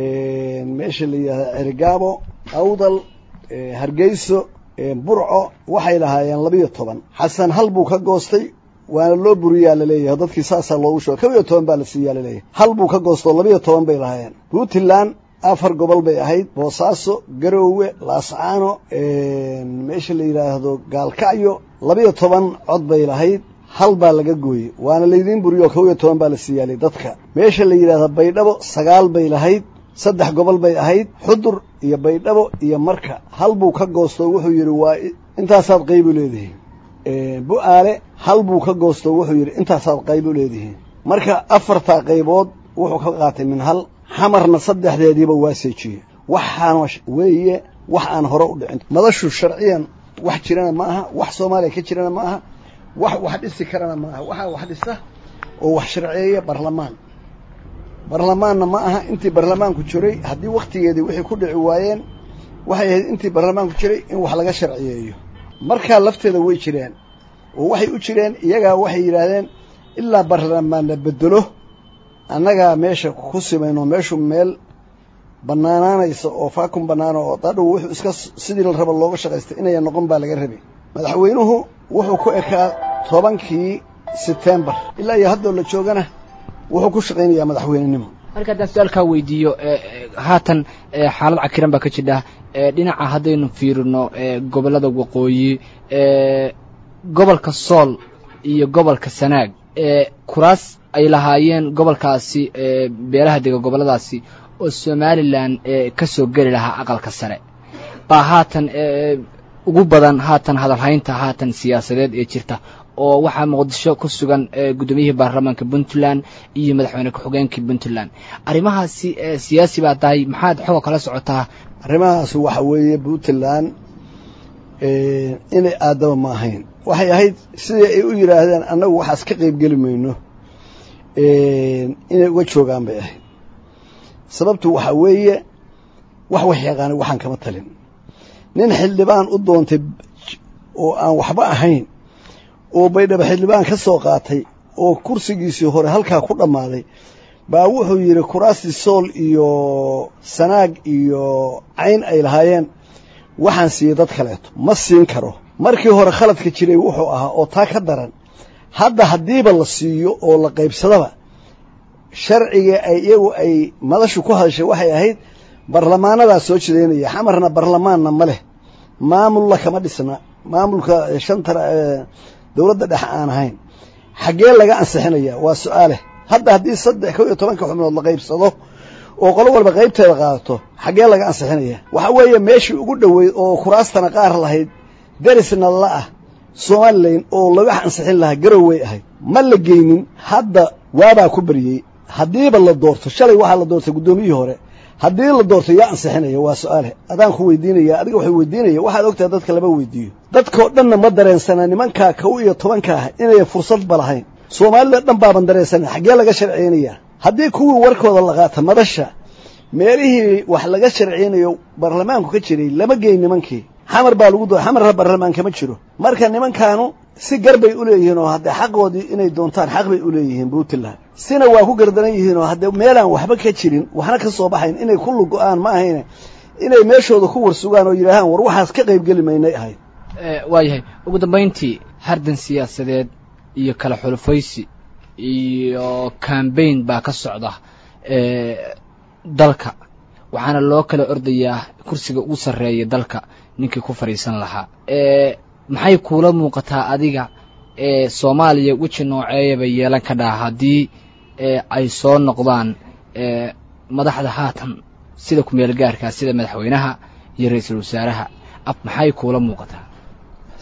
meesha la yidhahda cerigaabo awdal hargeyso burco waxay lahaayeen labiyo toban xasan hal buu ka goostay waana loo buriyaa laleeyahay dadkii saasaa loogu sheego kaba iyo toban baa la siiyaa laleeyahay hal buu ka goostoo labiyo toban bay lahaayeen puntland afar gobol bay ahayd boosaaso garoowe laascaano meesha la yidhaahdo gaalkacyo labiyo toban cod bay lahayd hal baa laga gooyey waana laydiin buriyo kob iyo toban baa la siiyaalay dadka meesha la yidhahdo baydhabo sagaal bay lahayd saddex gobol bay ahayd xudur iyo baydhabo iyo marka hal buu ka goostoo wuxuu yidhi waa intaasaad qaybu leedihiin bu-aale hal buu ka goostoo wuxuu yidhi intaasaad qayb u leedihiin marka afartaa qaybood wuxuu ka qaatay min hal xamarna saddexdeediiba waa seejiyey waxaana weeye wax aan hore u dhicin madashu sharciyan wax jirana ma aha wax soomaaliya ka jirana ma aha wax wax dhisi karana ma aha waxaa wax dhisa oo wax sharceeya barlamaan barlamaanna ma aha intii barlamaanku jiray haddii wakhtigeedii wixii ku dhici waayeen waxay ahayd intii barlamaanku jiray in wax laga sharciyeeyo markaa lafteeda way jireen oo waxay u jireen iyagaa waxay yidhaahdeen ilaa barlamaan la bedelo annagaa meesha ku simayno meeshu meel bannaanaanaysa oo faakun bannaano oo dadhow wuxuu iska sidii la rabo looga shaqaystay inaya noqon baa laga rabay madaxweynuhu wuxuu ku ekaa tobankii setembar ilaa iyo haddoo la joogana wuxuu ku shaqaynayaa madaxweynenimo marka haddaan su-aalkaa weydiiyo haatan xaalad cakiran baa ka jidha dhinaca haddaynu fiirino gobollada waqooyi gobolka sool iyo gobolka sanaag kuraas ay lahaayeen gobolkaasi beelaha dega gobolladaasi oo somalilan ka soo geli lahaa aqalka sare baa haatan ugu badan haatan hadalhaynta haatan siyaasadeed ee jirta oo waxaa muqdisho ku sugan guddoomiyihii baarlamaanka puntland iyo madaxweyne ku-xigeenkii puntland arrimahaasi siyaasi baa tahay maxaad xoga kala socotaa arrimahaas waxa weeye puntland inay aadaba ma ahayn waxay ahayd sidii ay u yidhaahdeen annagu waxaas ka qayb geli mayno inay uga joogaan bay ahayd sababtu waxaa weeye wax wax yaqaanay waxaan kama talin nin xildhibaan u doontay oo aan waxba ahayn oo baydhaba xildhibaan ka soo qaatay oo kursigiisii hore halkaa ku dhammaaday baa wuxuu yidhi kuraastii sool iyo sanaag iyo cayn ay lahaayeen waxaan siiyey dad kaleeto ma siin karo markii hore khaladka jiray wuxuu ahaa oo taa ka daran hadda haddiiba la siiyo oo la qaybsadaba sharciga ay iyagu ay madashu ku hadashay waxay ahayd barlamaanadaa soo jidaynaya xamarna barlamaanna ma leh maamulla kama dhisna maamulka shanta dowladda dhexe aan ahayn xaggee laga ansixinaya waa su-aale hadda haddii saddex kow iyo tobanka xubnood la qaybsado oo qolo walba qaybteeda qaadato xaggee laga ansixinaya waxa weeye meeshii ugu dhoweyd oo kuraastana qaar lahayd derisna la ah somalilan oo laga ansixin lahaa garoway ahayd ma la geynin hadda waabaa ku baryey haddiiba la doorto shalay waxaa la doortay guddoomiyihii hore haddii la doorto yaa ansixinaya waa su-aale adaan ku weydiinaya adiga waxay weydiinaya waxaad ogtahay dadka lama weydiiyo dadkao dhanna ma dareensana nimankaa kow iyo tobanka ah inay fursadba lahayn soomaalida dhan baaban dareensana xaggee laga sharciynayaa haddii kuwii warkooda la qaata madasha meelihii wax laga sharciynayo baarlamaanku ka jiray lama geyn nimankii xamar baa lagu doo xamarra baarlamaan kama jiro marka nimankaanu si gar bay u leeyihiin oo haddee xaqoodii inay doontaan xaq bay u leeyihiin puntland sina waa ku gardaran yihiin oo haddee meelaan waxba ka jirin waxna ka soo baxayn inay ku lugo-aan ma ahayne inay meeshooda ku warsugaan oo yidhaahaan war waxaas ka qaybgeli maynay ahayd waayahay ugu dambayntii hardan siyaasadeed iyo kala xulufaysi iyo cambaign baa ka socda dalka waxaana loo kala ordayaa kursiga ugu sarreeya dalka ninkii ku fadhiisan lahaa maxay kuula muuqataa adiga soomaaliya weji nooceeyaba yeelan ka dhaha haddii ay soo noqdaan madaxda haatan sida ku-meel gaarkaa sida madaxweynaha iyo ra-iisul wasaaraha maxay kuula muuqataa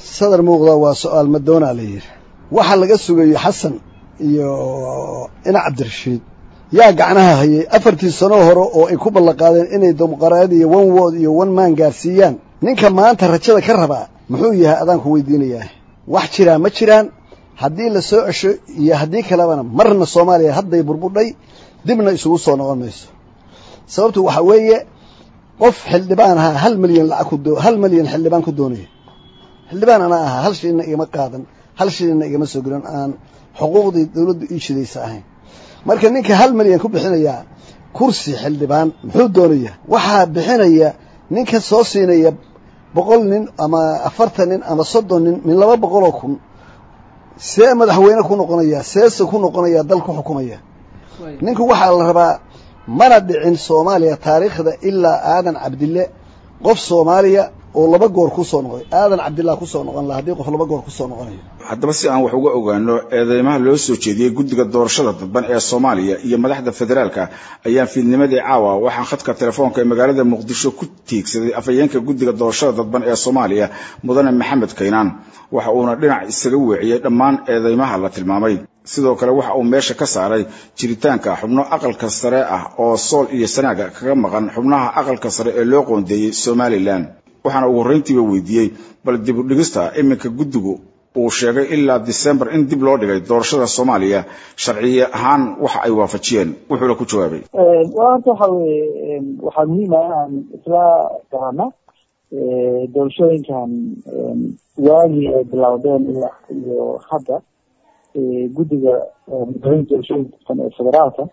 sadar muuqda waa su-aal madoonaa la yidhi waxa laga sugayo xasan iyo ina cabdirashiid yaa gacnaha hayay afartii sano hore oo ay ku ballanqaadeen inay dimuqraadi iyo one word iyo one man gaarsiiyaan ninka maanta rajada ka rabaa muxuu yahay adaanku weydiinayaa wax jiraa ma jiraan haddii la soo cesho iyo haddii kalebana marna soomaaliya hadday burbudhay dibna isugu soo noqon mayso sababtu waxaa weeye qof xildhibaan ahaa hal milyan lacag ku doo hal milyan xildhibaan ku doonaya xildhibaan anaa ahaa hal shilina igama qaadan hal shilina igama soo gelin aan xuquuqdii dawladdu ii shidaysa ahayn marka ninka hal milyan ku bixinayaa kursi xildhibaan muxuu doonayaa waxaa bixinaya ninka soo siinaya boqol nin ama afartan nin ama soddon nin min laba boqoloo kun see madaxweyne ku noqonaya seese ku noqonaya dal ku xukumaya ninku waxaa la rabaa mana dhicin soomaaliya taariikhda ilaa aadan cabdille qof soomaaliya oo laba goor ku soo noqday aadan cabdillah ku soo noqon laha haddii qof laba goor ku soo noqonayo haddaba si aan wax uga ogaano eedeymaha loo soo jeediyey guddiga doorashada dadban ee soomaaliya iyo madaxda federaalka ayaan fiidnimadii caawa waxaan khadka telefoonka ee magaalada muqdisho ku tiigsaday afhayeenka guddiga doorashada dadban ee soomaaliya mudane maxamed kaynaan waxa uuna dhinac isaga weeciyey dhammaan eedeymaha la tilmaamay sidoo kale waxa uu meesha ka saaray jiritaanka xubno aqalka sare ah oo sool iyo sanaaga kaga maqan xubnaha aqalka sare ee loo qoondeeyey somalilan waxaana ugu horreyntiiba weydiiyey bal dib u dhigista iminka guddigu uu sheegay ilaa disembar in dib loo dhigay doorashada soomaaliya sharciye ahaan waxa ay waafajiyeen wuxuuna ku jawaabay horta waxa weye waxaa muhiim ah inaan isla garano doorashooyinkan waagii ay bilowdeen ilaa iyo hadda guddiga madaxweyne doorashooyinka kufan ee federaalka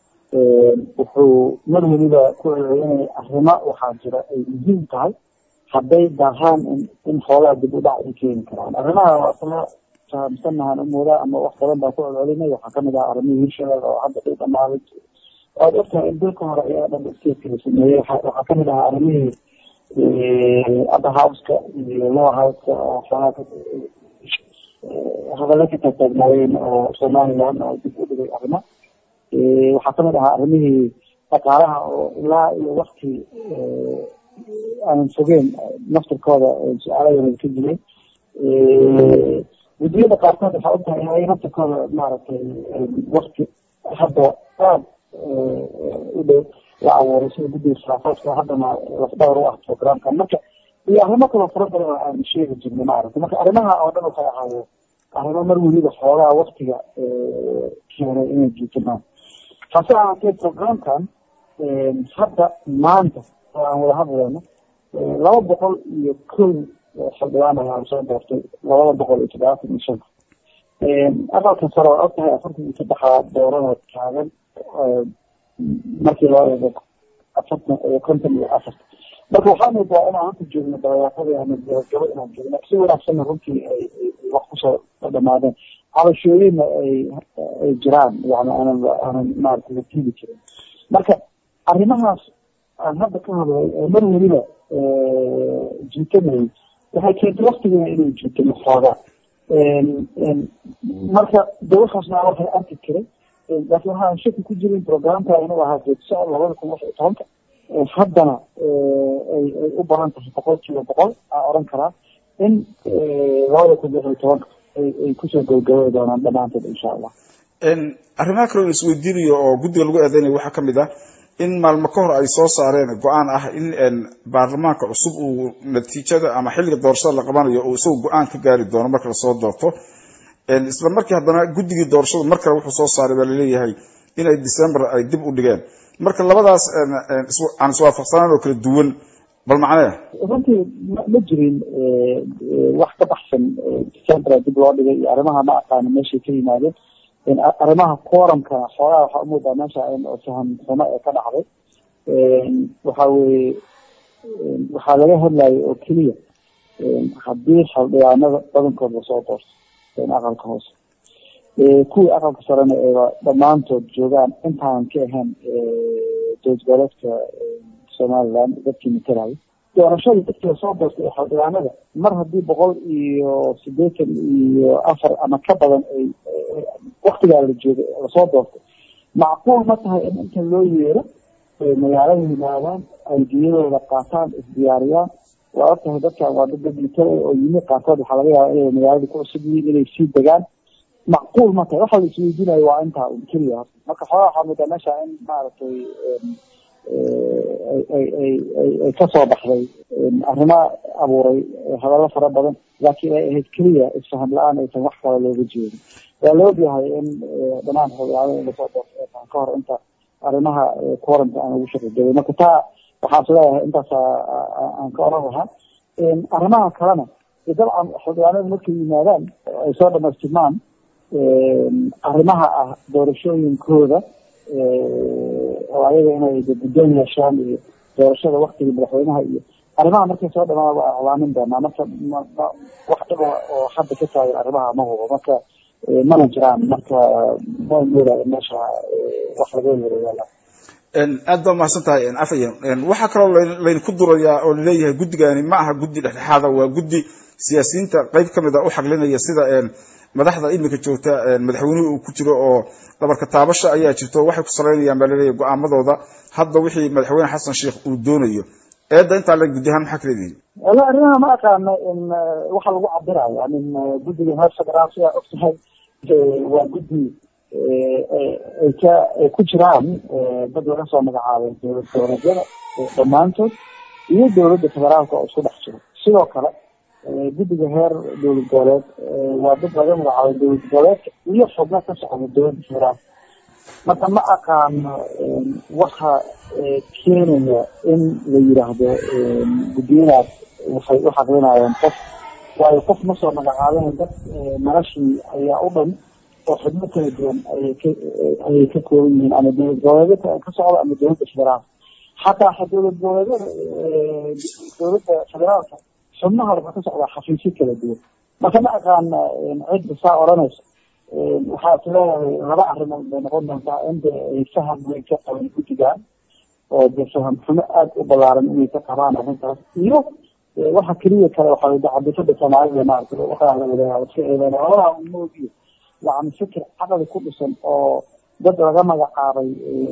wuxuu mar weliba ku celcelinaya arrimo waxaa jira ay muhiim tahay hadday daahaan in xoolaha dib u dhac ay keeni karaan arrimaha waa isla fahamsanahan umoodaa ama wax badan baan ku celcelinay waxaa kamid ah arrimihii hirshabelle oo hadda ay dhamaaday waad ogtahay in dalka hore ayaa dhan stateska la sameeyey waxaa kamid ahaa arrimihii upper houseka iyo lower houseka oo xoolaha hadalla ka taagtaagnaayeen oo somaliland oo dib u dhigay arrimo waxaa kamid ahaa arrimihii dhaqaalaha oo ilaa iyo wakti aanan fogeen naftirkooda su-aaladan ka jiray guddiyada qaarkood waxaa ogtahay in ay naftirkooda maaragtay wakti hadda aada u dhow la abuuray sida guddiga khilaafaadka haddana lafdhawr u ah programka marka iyo arrimo kaloo fara badan oo aan sheegi jirnay maaragtay marka arrimaha oo dhan waxay ahaayeen arrimo mar weliba xoogaa waktiga keenay inay jiitamaan hase ahaatee programkan hadda maanta oo aan wada hadlayno laba boqol iyo kow xildhibaan ayaa soo doortay labada boqol iyo toddobaatan iyo shanta aqalka sare waa ogtahay afartan iyo saddexaa doorada taagan markii loo eego afartan iyo konton iyo afarta marka waxaa moodaa inaan hanta joogno dabayaaqadii ama gabagabo inaan joogno si wanaagsanna runtii ay wax kusoo dhamaadeen cabashooyinna ay ay jiraan yani aanan aanan maarata la tiidi jirin marka arrimahaas aan hadda ka hadlay ee mar weliba jiitamayay waxay keentay waktigiina inay jiitamo xoogaa marka de waxaasna waxay arki jiray laakiin waxaan shaki ku jirin programka inuu ahaa jeedso labada kun lix iyo tobanka haddana ay ay u badan tahay boqol kiiba boqol aan oran karaa in labada kun lix iyo tobanka ay ay kusoo gabagabeyi doonaan dhammaantood insha allah arrimaha kaloo la isweydiinayo oo guddiga lagu eedeynayo waxaa kamid ah in maalmo ka hor ay soo saareen go-aan ah in baarlamaanka cusub uu natiijada ama xilliga doorashada la qabanayo uu isagu go-aan ka gaari doono marka lasoo doorto isla markii haddana guddigii doorashada mar kale wuxuu soo saaray baa laleeyahay inay december ay dib u dhigeen marka labadaas aan iswaafaqsanaan oo kala duwan bal macnee runtii ma jirin wax ka baxsan december dib loo dhigay iyo arrimaha ma aqaano meeshay ka yimaadeen arrimaha quorumka xoolaha waxaa umoodaa meesha oo faham xumo ee ka dhacday waxa weye waxaa laga hadlayay oo keliya haddii xildhibaanada badankood lasoo doorto aqalka hoose kuwii aqalka sarena eeba dhammaantood joogaan intaanan ka ahayn dowlad goboleedka somaliland dadkii matalayo doorashada dadkii lasoo doortay xildhibaanada mar haddii boqol iyo sideetan iyo afar ama ka badan ay waktigaa la joogay lasoo doortay macquul ma tahay in inta loo yeero magaalada yimaadaan ay diyadooda qaataan isdiyaariyaan waa ogtahay dadkan waa dad dadito oo yimi qaarkood waxaa laga yaaba inay magaalada ku cusub yihiin inay sii degaan macquul ma tahay waxa la isweydiinayo waa intaa un keliya horta marka xoogaa waxaa moodaa meesha in maaragtay ay ay ay ay kasoo baxday arrimo abuuray hadallo fara badan laakiin ay ahayd keliya isfaham la-aan aysan wax kale looga jeedin waa la ogyahay in dhammaan xogyaabada in lasoo doortaan ka hor inta arrimaha quaranta aan ugu shaqigabay marka taa waxaan is leeyahay intaas aan ka oran lahaa arrimaha kalena dabcan xogyaanada markay yimaadaan ay soo dhamaystirmaan arrimaha ah doorashooyinkooda oo ayaga inay guddoon yeeshaan iyo doorashada waktiga madaxweynaha iyo arrimaha markay soo dhamaan waa iclaamin doonaa marka wax dhiba oo hadda ka taagan arrimaha ma hubo marka mana jiraan marka ma moodayo meesha wax laga yareeya aad baa mahadsan tahay afaya waxaa kaloo laydinku durayaa oo laleeyahay guddigani ma aha guddi dhexdhexaada waa guddi siyaasiyiinta qeyb ka mid a u xaglinaya sida madaxda iminka joogta madaxweynuhu uu ku jiro oo dhabarka taabasha ayaa jirto waxay ku salaynayaan baa laleeyahay go-aamadooda hadda wixii madaxweyne xasan sheikh uu doonayo eedda intaa la guddi ahaan maxaa ka leedihin wala arrimaha ma aqaano in waxa lagu cabirayo amin guddiga heer federaal sidaa ogtahay waa guddi ay ka ay ku jiraan dad laga soo magacaabay dowlad goboleedyada dhammaantood iyo dowladda federaalka oo isku dhex jiro sidoo kale guddiga heer dowlad goboleed waa dad laga magacaabay dowlad goboleedka iyo xubno ka socda dowladda federaalka marka ma aqaano waxa keenaya in la yidhaahdo guddiyadaas waxay u xaqlinayaan qof waayo qof ma soo magacaabeen dad noloshii ayaa u dhan oo xubno kala duwan ayay ka ayay ka kooban yihiin ama dowlad goboleedyada ka socda ama dowladda federaalka xataa dowlad goboleedyada dowladda federaalka xubnaha waxaa ka socdaa xafiisyo kala duwan marka ma aqaana cidda saa odhanaysa waxaa is leeyahay laba arrimood bay noqon doontaa in de ay faham weyn ka qaban guddigan oo de faham xumo aada u balaaran inay ka qabaan arrintaas iyo waxa keliya kale waxaa dacabisada soomaalida maarata waxaa la wadaaa iska eedeyn labada moogiyo yani fikir caqli ku dhisan oo dad laga magacaabay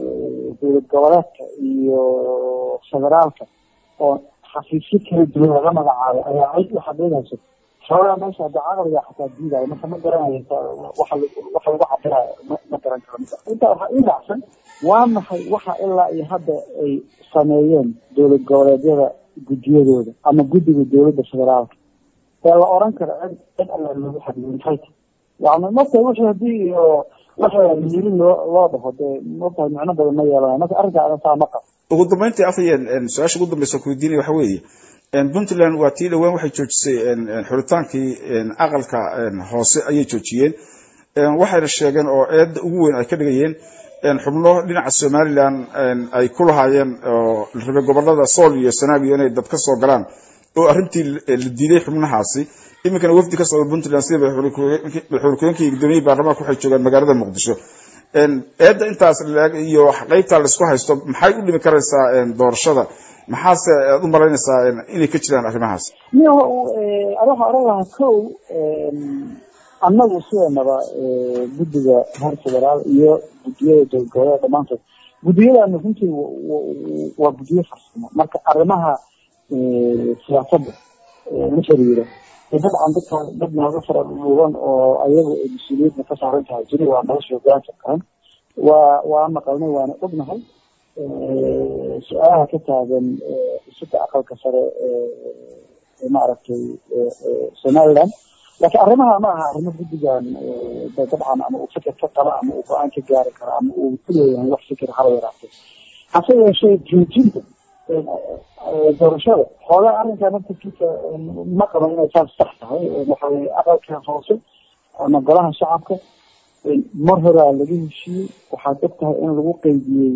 dowlad goboleedka iyo federaalka oo xafiisyo kala duwan laga magacaabay ayaa cid u xaqiiqaysa xoogaa meesha hadda caqliga xataa diidayo marka ma garanayo waxa waxa lagu cabirayo ma garan karo intaa waxaa ii raacsan waa maxay waxa ilaa iyo hadda ay sameeyeen dowlad goboleedyada guddiyadooda ama guddiga dowladda federaalka ee la oran karo cid cid alla loogu xadiyay maxay tahay yani marka wixii hadii iyo waxa yiri loo loo dhaho dee marka micno badan ma yeelanayo marka arrinkaa saa ma qabo ugu dambeyntii afayeen su-aasha ugu dambeysa ku weydiinaya waxa weeye puntland waa tii dhowaan waxay joojisay xuritaankii aqalka hoose ayay joojiyeen waxayna sheegeen oo eedda ugu weyn ay ka dhigayeen xubno dhinaca somalilan ay ku lahaayeen oo la rabay gobolada sool iyo sanaagiyo inay dad ka soo galaan oo arrintii la diiday xubnahaasi iminkana wafdi ka socda puntland sida madaxweyne ku-xigeenka iyo gudoomiyihii baarlamaanka waxay joogaan magaalada muqdisho eedda intaas iyo qeybtaa laisku haysto maxay u dhimi karaysaa doorashada maxaase aad u malaynaysaa inay ka jiraan arrimahaas ni waxaa oran lahaa kow annagu sideenaba guddiga heer federaal iyo guddiyada dowlad goboleed dhamaantood guddiyadana runtii waa guddiyo farsamo marka arrimaha siyaasadda la xiriira dabcan dadka dad nooga fara dhuuban oo ayagu ay mas-uuliyadda ka saaran tahay jiri waa nolosha hogaanka qaran waa waa maqalnay waana ognahay su-aalaha ka taagan isida aqalka sare ee maaragtay somaliland laakiin arrimaha ma aha arrimo guddigan dabcan ama uu fikir ka qaba ama uu go-aan ka gaari karo ama uu ku leeyahay wax fikir haba yaraatay hase yeeshee joojinta doorashada xoogaa arrinkaa naftarkiisa ma qaban inay saas sax tahay waxaweye aqalka hoose ama golaha shacabka mar horaa laga heshiiyey waxaad og tahay in lagu qeydiyey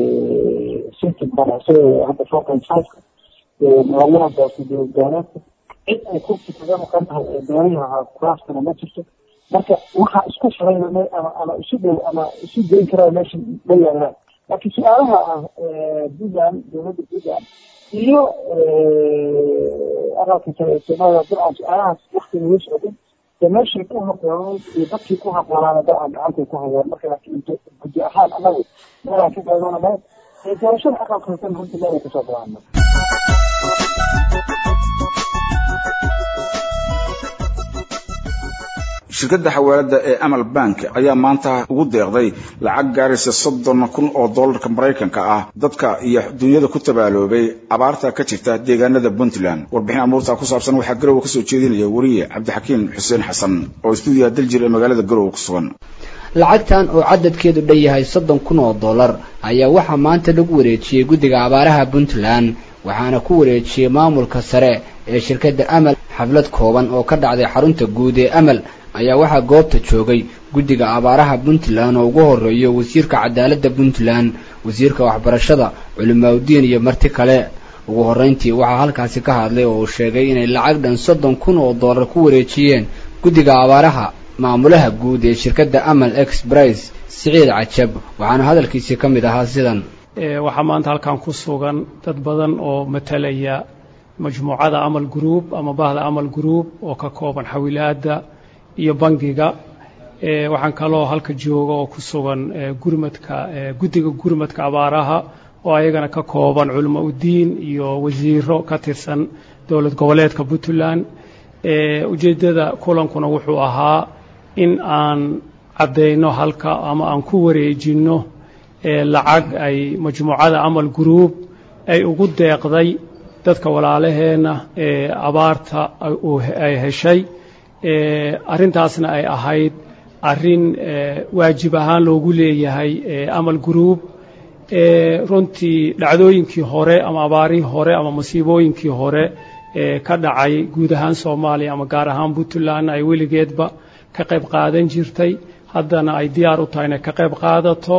system banacse hadda four point fiveka laguna doortay dowlad goboleedka cid ay kursi kaga maqan tahay ee beerihi ahaa kuraaskana ma jirto marka waxaa isku xiray ama ama isu dhow ama isu geyn karaa meesha ma yaalaan laakiin su-aalaha ah puntland dowladda puntland iyo aqalka sare ee soomaliya dabcan su-aalahaas wakti laga socday dee meeshii ku habooneyd iyo dadkii ku haboonaana dabcan gacantay ku hayeen marka laakiin guddi ahaan anagu meelaan ka qaadanamayd doorashada aqalka hoosena runtii meelay kasoo galaan shirkadda xawaalada ee amal bank ayaa maanta ugu deeqday lacag gaaraysa soddon kun oo dollarka maraykanka ah dadka iyo dunyada ku tabaaloobay abaarta ka jirta deegaanada puntland warbixin amuurta ku saabsan waxaa garowe kasoo jeedinaya weriye cabdixakiin xuseen xasan oo stuudiyaha daljir ee magaalada garowe ku sugan lacagtan oo cadadkeedu dhan yahay soddon kun oo dollar ayaa waxaa maanta lagu wareejiyey guddiga abaaraha puntland waxaana ku wareejiyey maamulka sare ee shirkadda amal xaflad kooban oo ka dhacday xarunta guud ee amal ayaa waxaa goobta joogay guddiga abaaraha puntland oo ugu horreeyo wasiirka cadaaladda puntland wasiirka waxbarashada culimaaudiin iyo marti kale ugu horrayntii waxaa halkaasi ka hadlay oo uu sheegay inay lacag dhan soddon kun oo dollar ku wareejiyeen guddiga abaaraha maamulaha guud ee shirkadda amal express siciid cajab waxaana hadalkiisii ka mid ahaa sidan waxaa maanta halkan ku sugan dad badan oo matalaya majmuucada amal group ama bahda amal group oo ka kooban xawilaadda iyo bangiga waxaan kaloo halka jooga oo ku sugan gurmadka guddiga gurmadka abaaraha oo ayagana ka kooban culimo udiin iyo wasiiro ka tirsan dowlad goboleedka puntland ujeeddada kulankuna wuxuu ahaa in aan caddayno halka ama aan ku wareejinno lacag ay majmuucada amal group ay ugu deeqday dadka walaalaheenna ee abaarta ay heshay arrintaasna ay ahayd arrin waajib ahaan loogu leeyahay amal group runtii dhacdooyinkii hore ama abaarihii hore ama masiibooyinkii hore ka dhacay guud ahaan soomaaliya ama gaar ahaan puntlandna ay weligeedba ka qayb qaadan jirtay haddana ay diyaar u tahay inay ka qayb qaadato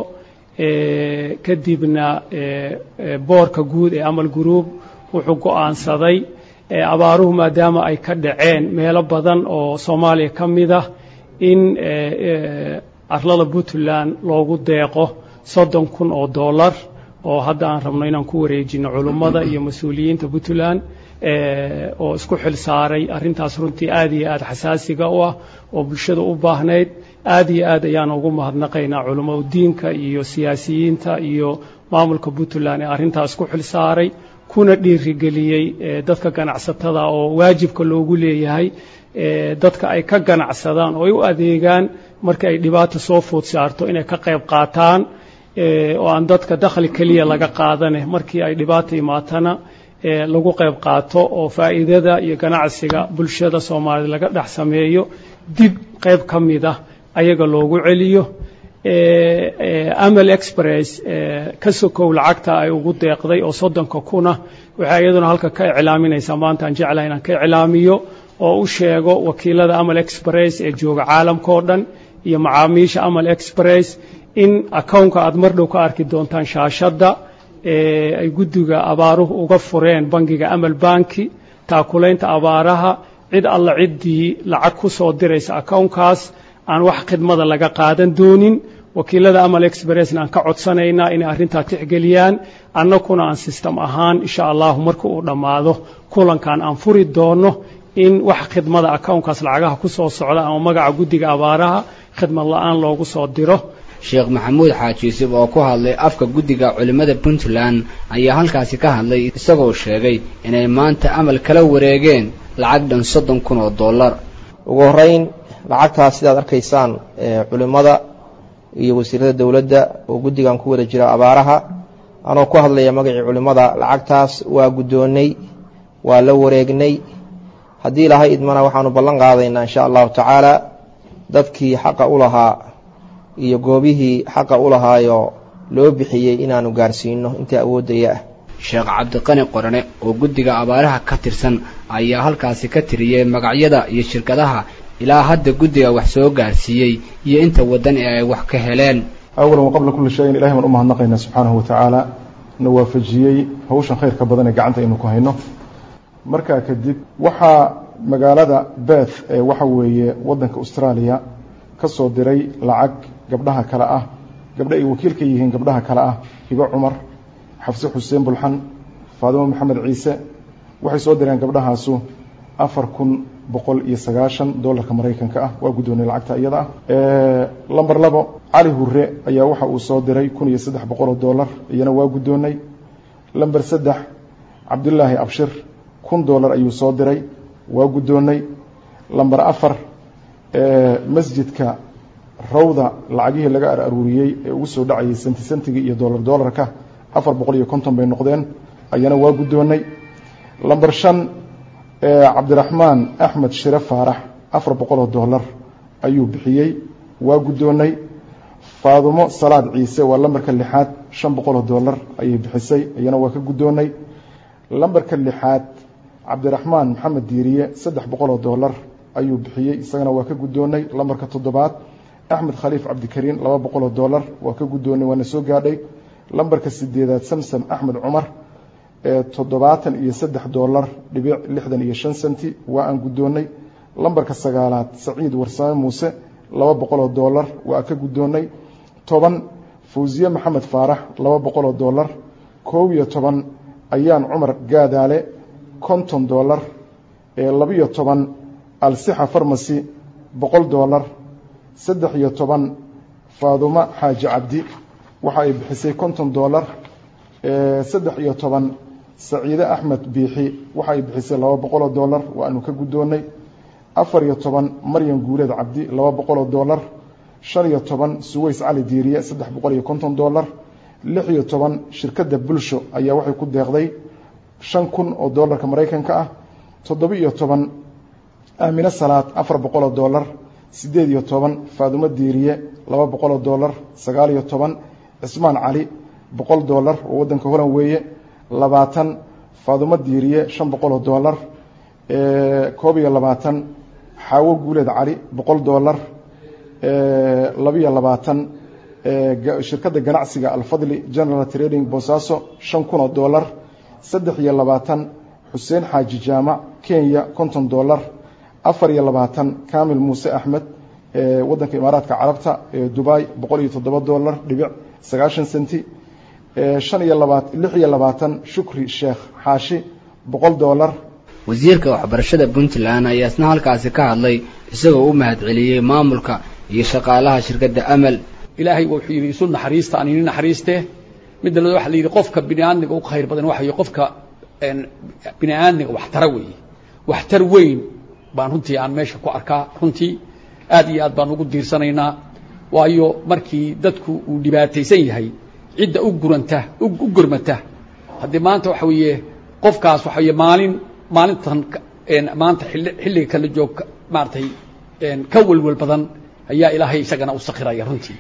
kadibna boorka guud ee amal group wuxuu go'aansaday abaaruhu maadaama ay ka dhaceen meelo badan oo soomaaliya ka mid ah in arlada puntland loogu deeqo soddon kun oo dollar oo hadda aan rabno inaan ku wareejino culummada iyo mas-uuliyiinta puntland oo isku xil saaray arrintaas runtii aad iyo aad xasaasiga u ah oo bulshada u baahnayd aad iyo aad ayaan ugu mahadnaqaynaa culamo diinka iyo siyaasiyiinta iyo maamulka puntland ee arrintaas ku xil saaray kuna dhiirigeliyey dadka ganacsatada oo waajibka loogu leeyahay dadka ay ka ganacsadaan oo ay u adeegaan marka ay dhibaata soo food saarto inay ka qayb qaataan oo aan dadka dakhli keliya laga qaadane markii ay dhibaata imaatana lagu qayb qaato oo faa'iidada iyo ganacsiga bulshada soomaaliyed laga dhex sameeyo dib qayb ka mid ah ayaga loogu celiyo amal express ka sokow lacagta ay ugu deeqday oo soddonka kuna waxay iyaduna halka ka iclaaminaysaa maanta aan jeclahay inaan ka iclaamiyo oo u sheego wakiilada amal express ee jooga caalamka oo dhan iyo macaamiisha amal express in akownka aad mar dhow ka arki doontaan shaashadda ay guddiga abaaruhu uga fureen bangiga amal banki taakulaynta abaaraha cid alla ciddii lacag ku soo diraysa akownkaas aan wax khidmada laga qaadan doonin wakiilada amal expressna aan ka codsanaynaa inay arrintaa tixgeliyaan annakuna aan sistem ahaan insha allahu marka uu dhammaado kulankan aan furi doonno in wax khidmada akownkaas lacagaha ku soo socda ama magaca guddiga abaaraha khidmad la'aan loogu soo diro sheekh maxamuud xaaji yuusuf oo ku hadlay afka guddiga culimmada puntland ayaa halkaasi ka hadlay isagoo sheegay inay maanta amal kala wareegeen lacag dhan soddon kun oo dollar ugu horrayn lacagtaas sidaad arkaysaan culimmada iyo wasiirada dowladda oo guddigan ku wada jira abaaraha anoo ku hadlaya magacii culimmada lacagtaas waa guddoonnay waa la wareegnay haddii ilaahay idmana waxaanu ballan qaadaynaa insha allahu tacaala dadkii xaqa u lahaa iyo goobihii xaqa u lahaayo loo bixiyey inaanu gaarsiino intii awooddaya ah sheekh cabdiqani qorane oo guddiga abaaraha ka tirsan ayaa halkaasi ka tiriyey magacyada iyo shirkadaha ilaa hadda guddiga wax soo gaarsiiyey iyo inta waddan ee ay wax ka heleen awalan wa qabla kulli shayin ilahay baan u mahadnaqaynaa subxaanahu wa tacaala na waafajiyey hawshan khayrka badan ee gacanta aynu ku hayno markaa kadib waxaa magaalada beth ee waxa weeye waddanka austraaliya ka soo diray lacag gabdhaha kale ah gabdha ay wakiil ka yihiin gabdhaha kale ah hibo cumar xafse xuseen bulxan faadimo maxamed ciise waxay soo direen gabdhahaasu afar kun boqol iyo sagaashan dollarka maraykanka ah waa guddoonay lacagta iyada ah lamber labo cali hure ayaa waxa uu soo diray kun iyo saddex boqoloo dollar iyana waa guddoonnay lamber saddex cabdulaahi abshir kun dollar ayuu soo diray waa guddoonnay lamber afar masjidka rawda lacagihii laga ar aruuriyey ee ugu soo dhacayay senti sentigii iyo dolar dolarka afar boqol iyo konton bay noqdeen ayana waa guddoonnay lamber shan cabdiraxmaan axmed shire faarax afar boqoloo dollar ayuu bixiyey waa guddoonnay faadumo salaad ciise waa lambarka lixaad shan boqoloo dollar ayay bixisay iyana waa ka guddoonnay lambarka lixaad cabdiraxmaan maxamed diiriye saddex boqoloo dollar ayuu bixiyey isagana waa ka guddoonnay lambarka toddobaad axmed khaliif cabdikariin laba boqoloo dollar waa ka guddoonnay waana soo gaadhay lambarka sideedaad samsam axmed cumar toddobaatan iyo saddex dollar dhibic lixdan iyo shan senti waa aan guddoonnay lambarka sagaalaad saciid warsame muuse laba boqoloo dollar waa ka guddoonnay toban fawsiye maxamed faarax laba boqoloo dollar koob iyo toban ayaan cumar gaadaale konton dollar labiyo toban alsixa farmasy boqol dollar saddex iyo toban faadumo xaaji cabdi waxa ay bixisay konton dollar saddex iyo toban saciide axmed biixi waxa ay bixisay laba boqoloo dollar waanu ka guddoonnay afar iyo toban maryam guuleed cabdi laba boqoloo dollar shan iyo toban suways cali diiriye saddex boqol iyo konton dollar lix iyo toban shirkadda bulsho ayaa waxay ku deeqday shan kun oo dollarka maraykanka ah toddoba iyo toban aamine salaad afar boqoloo dollar siddeed iyo toban faadumo diiriye laba boqoloo dollar sagaal iyo toban cismaan cali boqol dollar oo waddanka holan weeye labaatan faadumo diiriye shan boqoloo dollar koob iyo labaatan xaawo guuleed cali boqol dollar labiyo labaatan shirkadda ganacsiga alfadli general trading boosaaso shan kun oo dollar saddex iyo labaatan xuseen xaaji jaamac kenya konton dollar afar iyo labaatan kamil muuse axmed waddanka imaaraadka carabta dubai boqol iyo toddoba dollar dhibic sagaashan senti shan iyo labaat lix iyo labaatan shukri sheekh xaashi boqol dollar wasiirka waxbarashada puntland ayaa isna halkaasi ka hadlay isagoo u mahadceliyey maamulka iyo shaqaalaha shirkadda amal ilaahay wuxuu yidhi isu naxariista aan ini naxariistee midda labaad waxa la yidhi qofka bini aadmiga u khayr badan waxa qofka bini aadmiga waxtara weeye waxtar weyn baan runtii aan meesha ku arkaa runtii aad iyo aad baan ugu diirsanaynaa waayo markii dadku uu dhibaataysan yahay cidda u guranta u gurmata haddii maanta waxa weeye qofkaas waxa weye maalin maalintan maanta xilliga kala joog maaratay ka welwel badan ayaa ilaahay isagana u sakhiraya runtii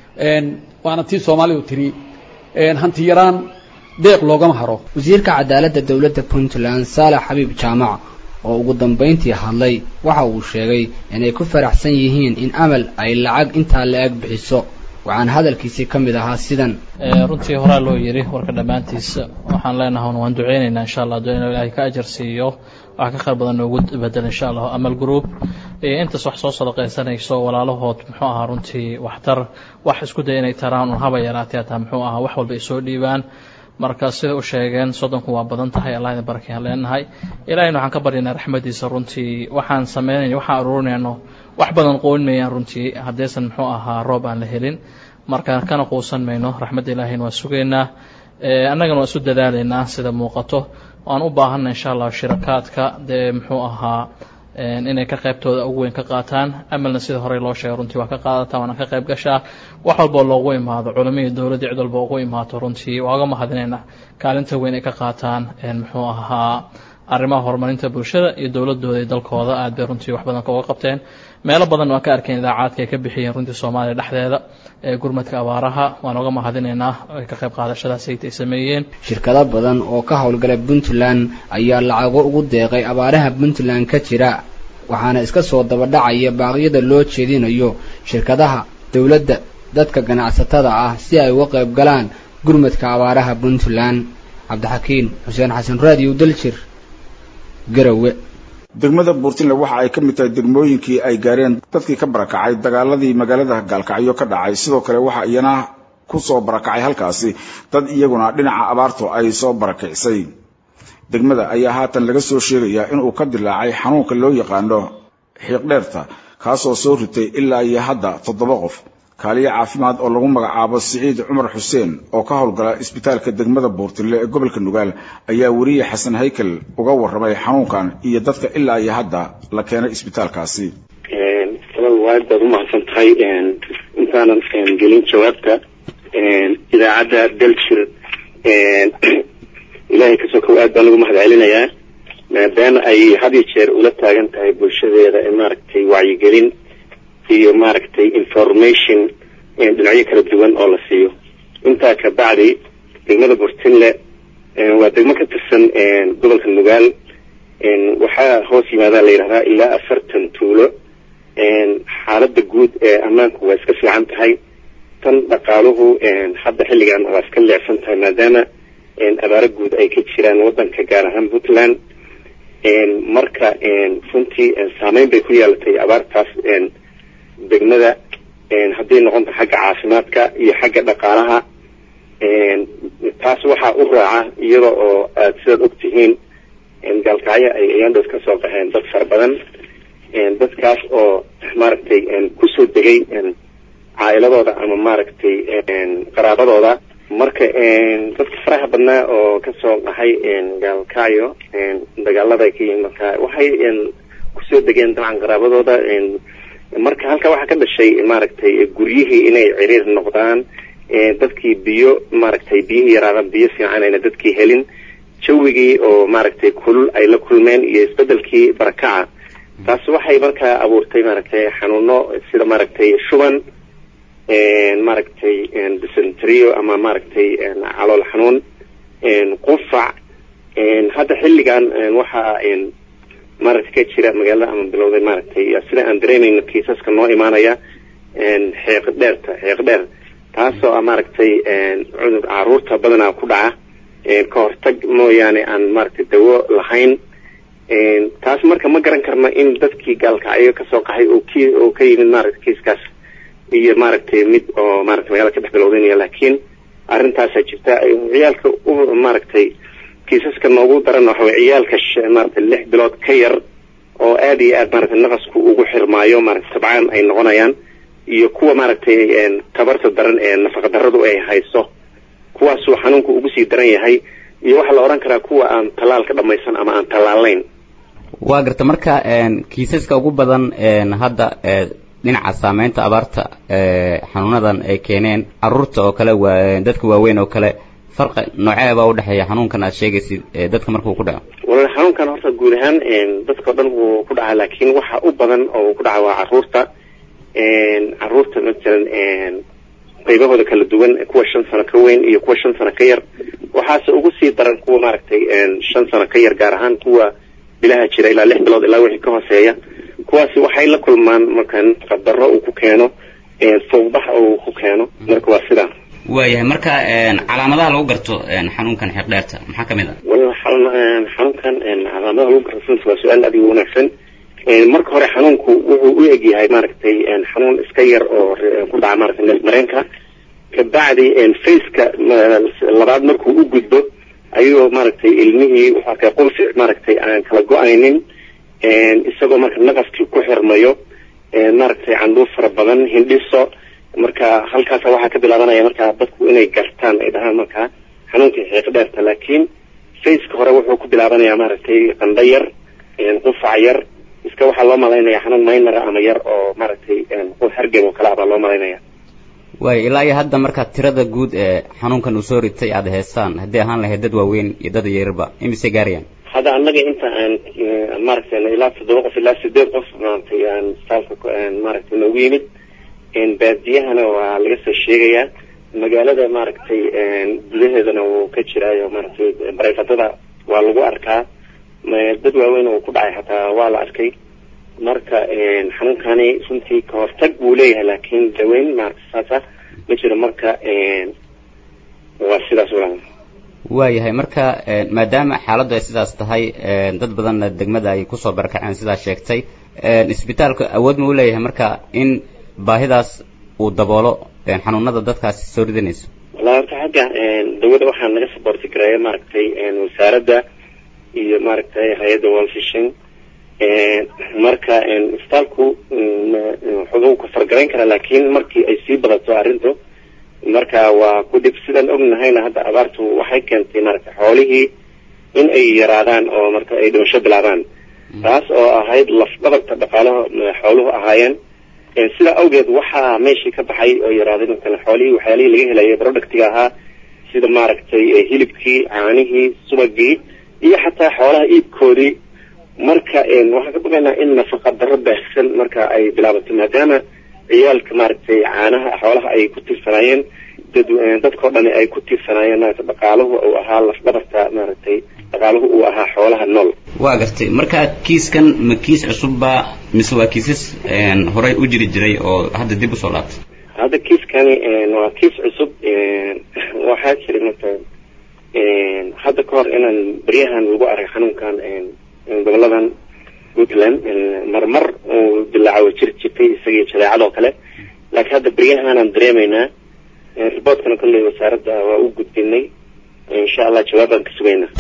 waana tii soomaalidu tiri hanti yaraan deeq loogama haro wasiirka cadaaladda dowladda puntland saalax xabiib jaamac oo ugu dambayntii hadlay waxa uu sheegay inay ku faraxsan yihiin in amal ay lacag intaa la-eg bixiso waxaan hadalkiisii ka mid ahaa sidan runtii horaa loo yidhi warka dhammaantiisa waxaan leenahay waan duceynaynaa insha allah duceyna ilaahay ka ajar siiyo wax ka khayr badan noogu bedel insha allah amal group iyo intaas wax soo sadaqaysanayso walaalahood muxuu ahaa runtii waxtar wax isku day inay taraan un haba yaraatee hataa muxuu ahaa wax walba ay soo dhiibaan marka sida u sheegeen soddonku waa badan tahay allah idin barakayaan leenahay ilahayna waxaan ka baryaynaa raxmadiisa runtii waxaan samaynayno waxaan aruurinayno wax badan qoon mayaan runtii haddaysan muxuu ahaa roob aan la helin marka kana quusan mayno raxmadda ilaahayna waa sugaynaa annagana waa isu dadaalaynaa sida muuqato waan u baahanna insha allah shirakaadka dee muxuu ahaa inay ka qaybtooda ugu weyn ka qaataan amalna sida horey loo sheegay runtii waa ka qaadataa waana ka qayb gashaa wax walboo loogu imaado culamihii dowladda cid walba ugu imaato runtii waa uga mahadinayna kaalinta weyn ay ka qaataan muxuu ahaa arrimaha horumarinta bulshada iyo dowladooda iyo dalkooda aad bay runtii wax badan uga qabteen meelo badan waan ka arkeen idaacaadka ay ka bixiyeen runtii soomaaliya dhexdeeda ee gurmadka abaaraha waan uga mahadinaynaa ka qayb qaadashadaas ay sameeyeen shirkado badan oo ka howlgala puntland ayaa lacago ugu deeqay abaaraha puntland ka jira waxaana iska soo dabadhacaya baaqyada loo jeedinayo shirkadaha dowladda dadka ganacsatada ah si ay uga qayb galaan gurmadka abaaraha puntland cabdixakiin xuseen xasan raadiyo daljir garowe degmada buurtinle waxa ay ka mid tahay degmooyinkii ay gaareen dadkii ka barakacay dagaaladii magaalada gaalkacyo ka dhacay sidoo kale waxa iyana ku soo barakacay halkaasi dad iyaguna dhinaca abaartu ay soo barakicisay degmada ayaa haatan laga soo sheegayaa inuu ka dilaacay xanuunka loo yaqaano xiiqdheerta kaasoo soo ritay ilaa iyo hadda toddoba qof kaaliyo caafimaad oo lagu magacaabo siciid cumar xuseen oo ka howlgala isbitaalka degmada buurtille ee gobolka nugaal ayaa weriye xasan haykel uga warramay xanuunkan iyo dadka ilaa iyo hadda la keenay isbitaalkaasi aad baad umahadsan tahay intaanan gelin jawaabta idaacadda delshir ilaahay kasoo kow aad baan ugu mahad celinayaa maadaama ay had iyo jeer ula taagan tahay bulshadeeda maaragtay wacyigelin iyo maaragtay information dhinacyo kala duwan oo la siiyo intaa ka bacdi degmada burtinle waa degmo ka tirsan gobolka nugaal waxaa hoos yimaadaa la yidhahdaa ilaa afartan tuulo xaaladda guud ee ammaanku waa iska fiican tahay tan dhaqaaluhu hadda xilligan waa iska leecsan tahay maadaama abaaro guud ay ka jiraan waddanka gaar ahaan puntland marka runtii saameyn bay ku yeelatay abaartaas degmada hadday noqonta xagga caafimaadka iyo xagga dhaqaalaha taas waxaa u raaca iyada oo aad sidaad og tihiin gaalkacyo ay ayandhood ka soo qaxeen dad fara badan dadkaas oo maaragtay kusoo degay caa'iladooda ama maaragtay qaraabadooda marka dadka faraha badnaa oo kasoo qaxay gaalkacyo dagaalada ay ka yihiin marka waxay kusoo degeen dabcan qaraabadooda marka halka waxaa ka dhashay maaragtay guryihii inay ciriir noqdaan dadkii biyo maaragtay biyihii yaraadaan biyo fiican ayna dadkii helin jawigii oo maaragtay kulul ay la kulmeen iyo isbedelkii barakaca taas waxay markaa abuurtay maaragtay xanuuno sida maaragtay shuban maaragtay dysenterio ama maaragtay calool xanuun qufac hadda xilligan waxaa maaragtay ka jira magaalada ama bilowday maaragtay sida aan dareemayno kiisaska noo imaanaya xeeq dheerta xeeq dheer taasoo ah maaragtay cudur caruurta badanaa ku dhaca ka hortag mooyaane aan maaragtay dawo lahayn taas marka ma garan karno in dadkii gaalkacyo kasoo qaxay oo ki oo ka yimid maaragtay kiiskaas iyo maaragtay mid oo maaragtay magaalada ka dhex bilowdanaya laakiin arrintaasaa jirta ciyaalka u maaragtay kiisaska noogu daran waxa way ciyaalka maaragtay lix bilood ka yar oo aad iyo aad maaragtay naqasku ugu xirmaayo maaragtay tabcaan ay noqonayaan iyo kuwa maaragtay tabarta daran ee nafaqa darradu ay hayso kuwaasuu xanuunku ugu sii daran yahay iyo waxaa la odhan karaa kuwa aan tallaalka dhammaysan ama aan tallaalayn waa garta marka kiisaska ugu badan hadda dhinaca saameynta abaarta xanuunadan ay keeneen caruurta oo kale waa dadka waaweyn oo kale farqi noocee baa udhexeeya xanuunkan aad sheegaysid dadka markuu ku dhaco walaal xanuunkan horta guud ahaan dadka o dhan wuu ku dhacaa laakiin waxa u badan oo uu ku dhaca waa caruurta caruurta masalan qaybahooda kala duwan kuwa shan sano ka weyn iyo kuwa shan sano ka yar waxaase ugu sii daran kuwa maaragtay shan sano ka yar gaar ahaan kuwa bilaha jira ilaa lix bilood ilaa wixii ka hooseeya kuwaasi waxay la kulmaan marka naqadaro uu ku keeno fowbax uu ku keeno marka waa sidaa waayahay marka calaamadaha lagu garto xanuunkan xeeqdheerta maxaa ka mid ah wal xanuunkan calaamadaha lagu garto runta waa su-aal aad u wanaagsan marka hore xanuunku wuxuu u eg yahay maaragtay xanuun iska yar oo ku dhaca maaragtay neef mareenka kabacdi faceka labaad markuu u gudbo ayagoo maaragtay ilmihii wuxuu arkay qunfic maaragtay aan kala go-aynin isagoo marka naqaskii ku xirmayo maaragtay candhuuf fara badan hindhiso marka halkaasa waxaa ka bilaabanaya marka dadku inay gartaan ay dhahaan marka xanuunkii xiiq dheerta laakiin faceka hore wuxuu ku bilaabanayaa maaragtay qandho yar qufac yar iska waxaa loo malaynaya xanuun maynara ama yar oo maaragtay hargeb oo kale ah baa loo malaynaya waay ilaa iyo hadda marka tirada guud ee xanuunkan uu soo ritay aada heestaan haddii ahaan lahayd dad waaweyn iyo dad yararba imisay gaarayaan hadda annaga inta aan maaragtay ilaa toddoba qof ilaa sideed qof maaragtay aan isbitaalka maaragtay noogu yimid baadiyahana waa laga soo sheegayaa magaalada maaragtay gudaheedana wuu ka jiraayo maaragtay bareefadada waa lagu arkaa dad waaweyn uu ku dhacay xataa waa la arkay marka xanuunkani runtii ka hortag buu leeyahay laakiin daweyn maaragta saasa ma jiro marka waa sidaas walaal waayahay marka maadaama xaaladdu ay sidaas tahay dad badanna degmada ay kusoo barakaceen sidaa sheegtay isbitaalku awood ma u leeyahay marka in baahidaas uu daboolo xanuunada dadkaasi soo ridanayso wallahi horta xagga dawada waxaa naga saboorti gareeya maaragtay wasaaradda iyo maaragtay hay-adda world fishing marka isbitaalku wuxuu ka fargarayn karaa laakiin markii ay sii badato arrintu marka waa ku dhib sidaan ognahayna hadda abaartu waxay keentay maaragtay xoolihii in ay yaraadaan oo marka ay dhimasho bilaabaan taas oo ahayd lafdhabarta dhaqaalaha xooluhu ahaayeen sidaa awgeed waxaa meeshii ka baxay oo yaraaday matala xoolihii waxyaalihii laga helayay productiga ahaa sida maaragtay hilibkii caanihii subagii iyo xataa xoolaha iibkoodii marka waxaan ka baqaynaa in nafaqa darro baahsan marka ay bilaabato maadaama ciyaalka maaragtay caanaha xoolaha ay ku tiirsanaayeen dad dadkao dhan ay ku tiirsanaayeen maarata dhaqaaluhu uu ahaa lafdhabarta maaragtay dhaqaaluhu uu ahaa xoolaha nool waa gartay marka kiiskan ma kiis cusubba mise waa kiisas horey u jiri jiray oo hadda dib usoo laabtay hadda kiiskani waa kiis cusub waxaa jiray marka hadda ka hor inaan beryahan lagu arag xanuunkan goboladan puntland marmar uu dilaacawo jiri jirtay isagii jadeecadoo kale laakiin hadda beryahaanaan dareemaynaa riboortkana kolley wasaaradda waa u gudbinay insha allah jawaabaan ka sugaynaa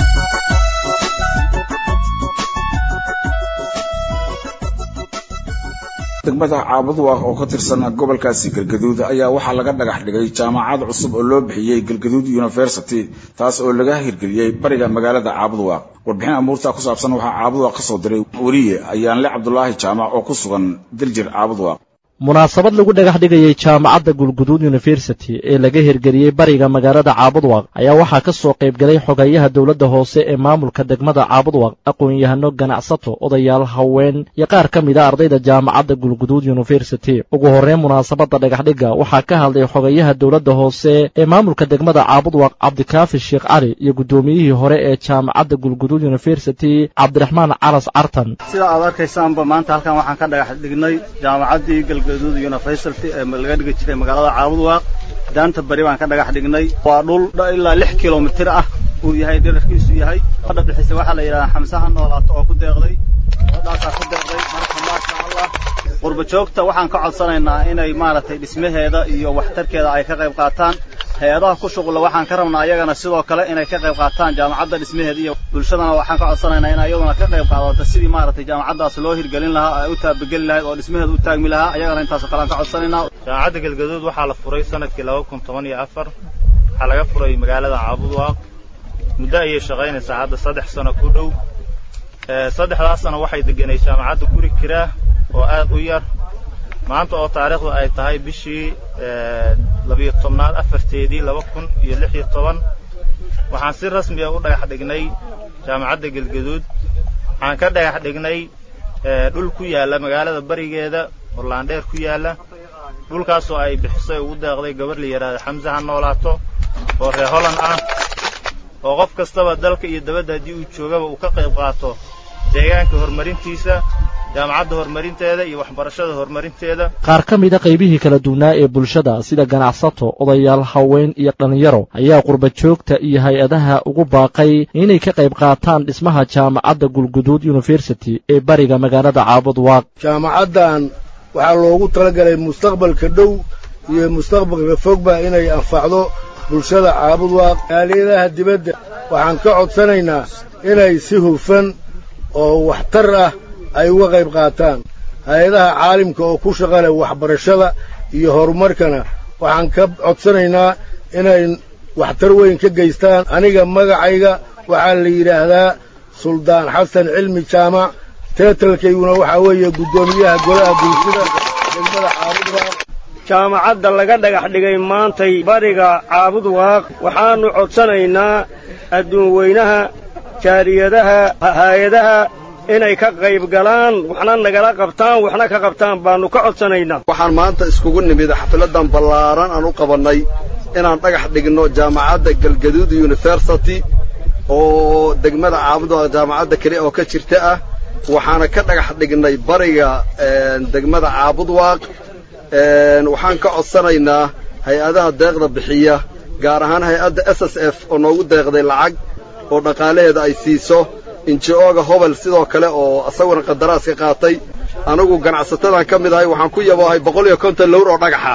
degmada caabuduwaaq oo ka tirsan gobolkaasi galgaduud ayaa waxaa laga dhagax dhigay jaamacad cusub oo loo bixiyey galgaduud university taas oo laga hirgeliyey bariga magaalada caabuduwaaq warbixin amuurtaa ku saabsan waxaa caabuduwaaq ka soo diray weliye ayaanle cabdulaahi jaamac oo ku sugan diljir caabuduwaaq munaasabad lagu dhagax dhigayey jaamacadda gulguduud university ee laga hirgeliyey bariga magaalada caabudwaq ayaa waxaa ka soo qaybgalay xogayaha dowladda hoose ee maamulka degmada caabudwaq aqoon-yahano ganacsato odayaal haween iyo qaar ka mid a ardayda jaamacadda gulguduud university ugu horreyn munaasabadda dhagaxdhigga waxaa ka hadlay xogayaha dowladda hoose ee maamulka degmada caabudwaq cabdikaafi sheekh cali iyo guddoomiyihii hore ee jaamacadda gulguduud university cabdiraxmaan calas cartan sida aad arkaysaanba maanta halkan waxaan ka dhagax dhignay jaamacaddii galgaduud university ee laga dhigi jiray magaalada caabudwaaq daanta bari baan ka dhagax dhignay waa dhul ilaa lix kilomitir ah uu yahay dherarkiisu yahay hadha bixisa waxaa la yidhahdaa xamsaha noolaato oo ku deeqday gabadhaasaa ku deeqday marka maasha allah qurba joogta waxaan ka codsanaynaa inay maaragtay dhismaheeda iyo waxtarkeeda ay ka qayb qaataan hay-adaha ku shuqula waxaan ka rabnaa ayagana sidoo kale inay ka qayb qaataan jaamacadda dhismaheeda iyo bulshadana waxaan ka codsanaynaa in ayaduna ka qayb qaadato sidii maaragtay jaamacaddaas loo hirgelin lahaa ay u taabageli lahayd oo dhismaheeda u taagmi lahaa ayagana intaasoo kale aan ka codsanaynaa jaamacadda galgaduud waxaa la furay sanadkii laba kun toban iyo afar waxaa laga furay magaalada caabudwaaq muddo ayay shaqaynaysaa hadda saddex sano ku dhow saddexdaas sano waxay deganay jaamacadda guri kiraa oo aad u yar maanta oo taariikhdu ay tahay bishii labiyo tobnaad afarteedii laba kun iyo lix iyo toban waxaan si rasmiya u dhagax dhignay jaamacadda galgaduud waxaan ka dhagax dhignay dhul ku yaalla magaalada barigeeda oo laandheer ku yaalla dhulkaasoo ay bixisay ugu deeqday gabarh la yidhaahda xamse ha noolaato oo reer holland ah oo qof kastaba dalka iyo dabadda haddii uu joogaba uu ka qayb qaato deegaanka horumarintiisa jaamacadda horumarinteeda iyo waxbarashada horumarinteeda qaar ka mida qaybihii kala duwanaa ee bulshada sida ganacsato odayaal haween iyo dhallinyaro ayaa qurba joogta iyo hay-adaha ugu baaqay inay ka qayb qaataan dhismaha jaamacadda gulguduud university ee bariga magaalada caabudwaaq jaamacaddan waxaa loogu talagalay mustaqbalka dhow iyo mustaqbalka fogba inay anfacdo bulshada caabudwaaq aaliyadaha dibadda waxaan ka codsanaynaa inay si hufan oo waxtar ah ay uga qayb qaataan hay-adaha caalimka oo ku shaqa leh waxbarashada iyo horumarkana waxaan ka codsanaynaa inay waxtar weyn ka geystaan aniga magacayga waxaa la yidhaahdaa suldaan xasan cilmi jaamac teetalkayguna waxaa weeye guddoomiyaha golaha bulshada degmada caabudwaaq jaamacadda laga dhagax dhigay maantay bariga caabudwaaq waxaannu codsanaynaa adduun weynaha jaariyadaha hay-adaha inay ka qayb galaan waxna nagala qabtaan waxna ka qabtaan baannu ka codsanaynaa waxaan maanta iskugu nimid xafladan ballaaran aan u qabannay inaan dhagax dhigno jaamacadda galgaduud university oo degmada caabudwaaq jaamacadda keli oo ka jirta ah waxaana ka dhagax dhignay bariga degmada caabudwaaq waxaan ka codsanaynaa hay-adaha deeqda bixiya gaar ahaan hay-adda s s f oo noogu deeqday lacag oo dhaqaalaheeda ay siiso inji-ooga hobel sidoo kale oo asaguna qandaraas ka qaatay anigu ganacsatadan ka mid ahay waxaan ku yaboohay boqol iyo konton lowr oo dhagaxa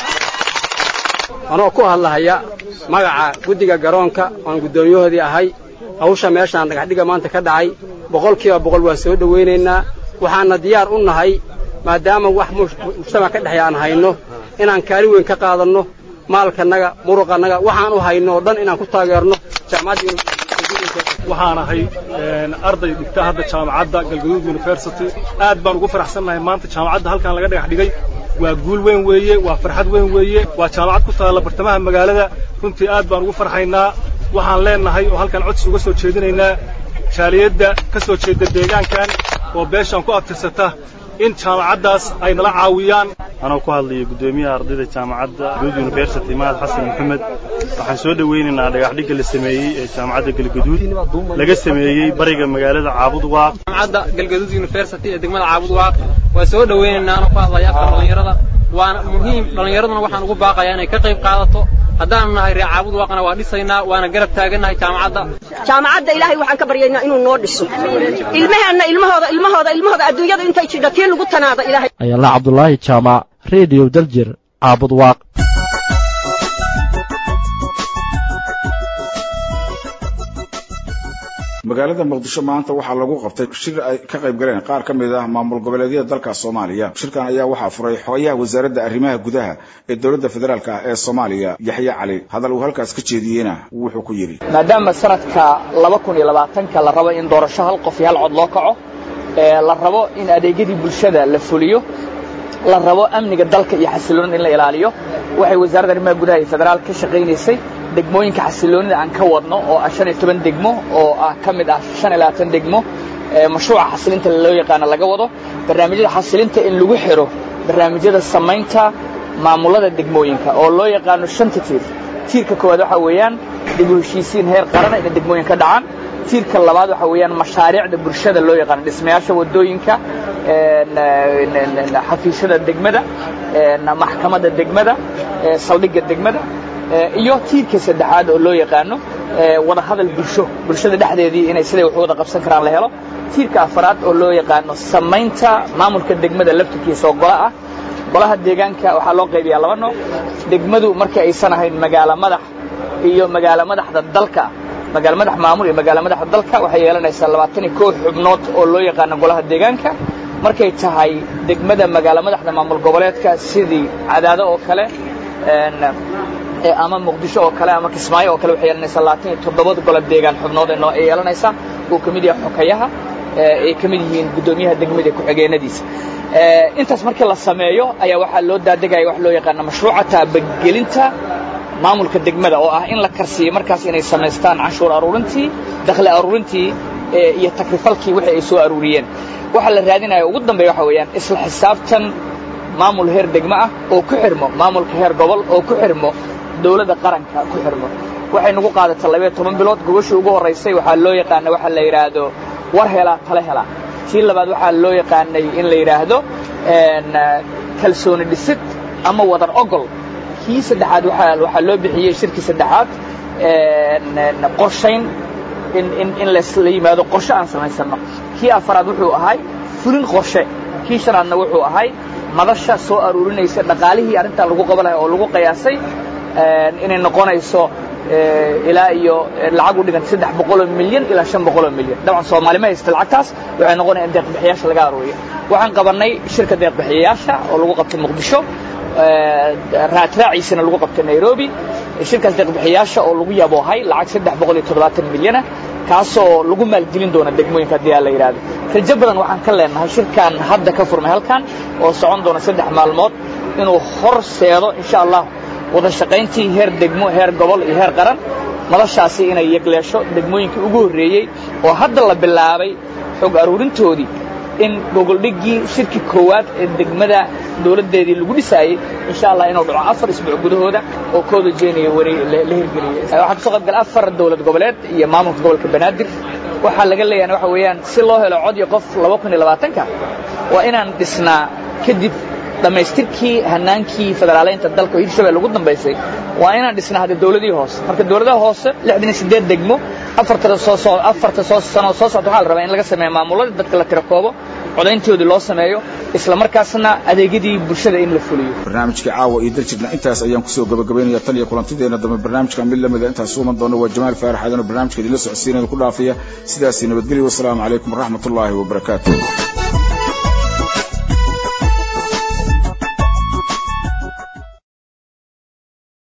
anoo ku hadlahaya magaca guddiga garoonka oan guddoomiyahoodii ahay hawsha meeshaan dhagaxdhiga maanta ka dhacay boqolkiiba boqol waan soo dhowaynaynaa waxaanna diyaar u nahay maadaama wax mujtamac ka dhexeeya aan hayno inaan kaali weyn ka qaadanno maalkannaga muruqannaga waxaan u hayno oo dhan inaan ku taageerno jaamacadda waxaan ahay arday dhigta hadda jaamacadda galgaduud university aad baan ugu faraxsannahay maanta jaamacadda halkan laga dhagax dhigay waa guul weyn weeye waa farxad weyn weeye waa jaamacad ku taalla bartamaha magaalada runtii aad baan ugu farxaynaa waxaan leennahay oo halkan codsi uga soo jeedinaynaa jaaliyadda ka soo jeeda deegaankan oo beeshaan ku abtirsata in jaamacaddaas ay nala caawiyaan anoo ku hadlaya guddoomiyaha ardayda jaamacadda guud university mahad xasan maxamed waxaan soo dhowaynaynaa dhagaxdhigga la sameeyey ee jaamacadda galgaduud laga sameeyey bariga magaalada caabudwaaq jaamacadda galgaduud university ee degmada caabudwaaq waa soo dhowaynaynaa anoo ku hadlaya afka dhallinyarada waana muhiim dhallinyaraduna waxaan ugu baaqayaa inay ka qayb qaadato haddaanu nahay reer caabudwaaqna waa dhisaynaa waana garab taagannahay jaamacadda jaamacadda ilaahay waxaan ka baryaynaa inuu noo dhiso ilmaheenna ilmahooda ilmahooda ilmahooda adduunyada intay jidha tii lagu tanaada ilaahay ayala cabdulaahi jaamac rediyo daljir caabud waaq magaalada muqdisho maanta waxaa lagu qabtay shir ay ka qayb galeen qaar ka mid ah maamul goboleedyada dalka soomaaliya shirkan ayaa waxaa furay xogayaha wasaaradda arrimaha gudaha ee dowladda federaalk ah ee soomaaliya yaxye cali hadal uu halkaas ka jeediyeyna wuxuu ku yidhi maadaama sanadka laba kun iyo labaatanka la rabo in doorasho hal qof iyo hal cod loo kaco la rabo in adeegyadii bulshada la fuliyo la rabo amniga dalka iyo xasiloonida in la ilaaliyo waxay wasaaradda arrimaha gudaha iyo federaal ka shaqaynaysay degmooyinka xasiloonida aan ka wadno oo ah shan iyo toban degmo oo ah ka mid ah shan iyo labaatan degmo mashruuca xasilinta loo yaqaano laga wado barnaamijyada xasilinta in lagu xiro barnaamijyada samaynta maamulada degmooyinka oo loo yaqaano shanta tiir tiirka koowaad waxaa weeyaan dib u heshiisiin heer qarana inay degmooyin ka dhacaan tiirka labaad waxaa weeyaan mashaariicda bulshada loo yaqaano dhismayaasha wadooyinka xafiisyada degmada maxkamadda degmada saldhigga degmada iyo tiirka saddexaad oo loo yaqaano wada hadal bulsho bulshada dhexdeedii inay siday wax wada qabsan karaan la helo tiirka afaraad oo loo yaqaano samaynta maamulka degmada laftirkiisa oo gola ah golaha deegaanka waxaa loo qaybiyaa laba nooc degmadu markii aysan ahayn magaalo madax iyo magaalo madaxda dalka magaalo madax maamul iyo magaalo madaxda dalka waxay yeelanaysaa labaatan iyo kow xubnood oo loo yaqaano golaha deegaanka markay tahay degmada magaalo madaxda maamul goboleedka sidii cadaado oo kale ama muqdisho oo kale ama kismaayo oo kale waxay yeelanaysaa labaatan iyo toddobada golo deegaan xubnood ay yeelanaysaa uu ka mid yahay xokayaha ay ka mid yihiin guddoomiyaha degmada iyo ku-xigeenadiisa intaas markii la sameeyo ayaa waxaa loo daadegaya wax loo yaqaano mashruuca taabagelinta maamulka degmada oo ah in la karsiiyo markaas inay samaystaan canshuur aruurintii dakhli aruurintii iyo takrifalkii wixii ay soo aruuriyeen waxaa la raadinaya ugu dambeeya waxa weeyaan isla xisaabtan maamul heer degmo ah oo ku xirmo maamulka heer gobol oo ku xirmo dawladda qaranka ku xirmo waxay nagu qaadatay labayo toban bilood gobashii ugu horraysay waxaa loo yaqaana waxa la yidhaahdo war helaa tale helaa tii labaad waxaa loo yaqaanay in la yidhaahdo kalsooni dhisid ama wadar ogol kii saddexaad waxaa loo bixiyey shirkii saddexaad qorshayn in lasla yimaado qorshe aan samaysanno kii afaraad wuxuu ahay fulin qorshe kii shanaadna wuxuu ahay madasha soo aruurinaysa dhaqaalihii arrintan lagu qaban lahay oo lagu qiyaasay inay noqonayso ilaa iyo lacag u dhiganta saddex boqoloo milyan ilaa shan boqoloo milyan dabcan soomaali ma haysta lacagtaas waxay noqonaya in deeqbixiyaasha laga aruuriyo waxaan qabannay shirka deeqbixiyayaasha oo lagu qabtay muqdisho raadraaciisana lagu qabtay nairobi shirkaas deeqbixiyaasha oo lagu yaboohay lacag saddex boqol iyo toddobaatan milyana kaasoo lagu maalgelin doona degmooyinka haddii aa la yidhahdo rajo badan waxaan ka leenahay shirkan hadda ka furmay halkan oo socon doona saddex maalmood inuu horseedo insha allah wada shaqayntii heer degmo heer gobol iyo heer qaran madashaasi inay yegleesho degmooyinkii ugu horreeyey oo hadda la bilaabay xog aruurintoodii in gogoldhiggii shirki koowaad ee degmada dawladdeedii lagu dhisaayey insha allah inuu dhaco afar isbuuc gudahooda oo kooda jeenaya wari la hirgeliyey waxaa kasoo qayb galay afar dawlad goboleed iyo maamulka gobolka banaadir waxaa laga leeyahay waxa weeyaan si loo helo cod iyo qof laba kun iyo labaatanka waa inaan dhisnaa kadib dhammaystirkii hanaankii federaaleynta dalka oo hirshabelle ugu dambaysay waa inaan dhisnaa hadda dawladihii hoose marka dawladaha hoose lixdan iyo siddeed degmo afarta soo afarta soo sano soo socda waxaa la rabaa in laga sameeyo maamuladii dadka la tira koobo codayntoodii loo sameeyo isla markaasna adeegyadii bulshada in la fuliyo barnaamijkii caawa iyo daljirna intaas ayaan kusoo gabagabaynaya tan iyo kulantideena dambe barnaamijka mid lamida intaas suuman doona waa jamaal faarax aadan oo barnaamijka idinla socodsiinaya ku dhaafaya sidaasi nabadgelyo wasalaamu calaykum waraxmatullaahi wabarakaatu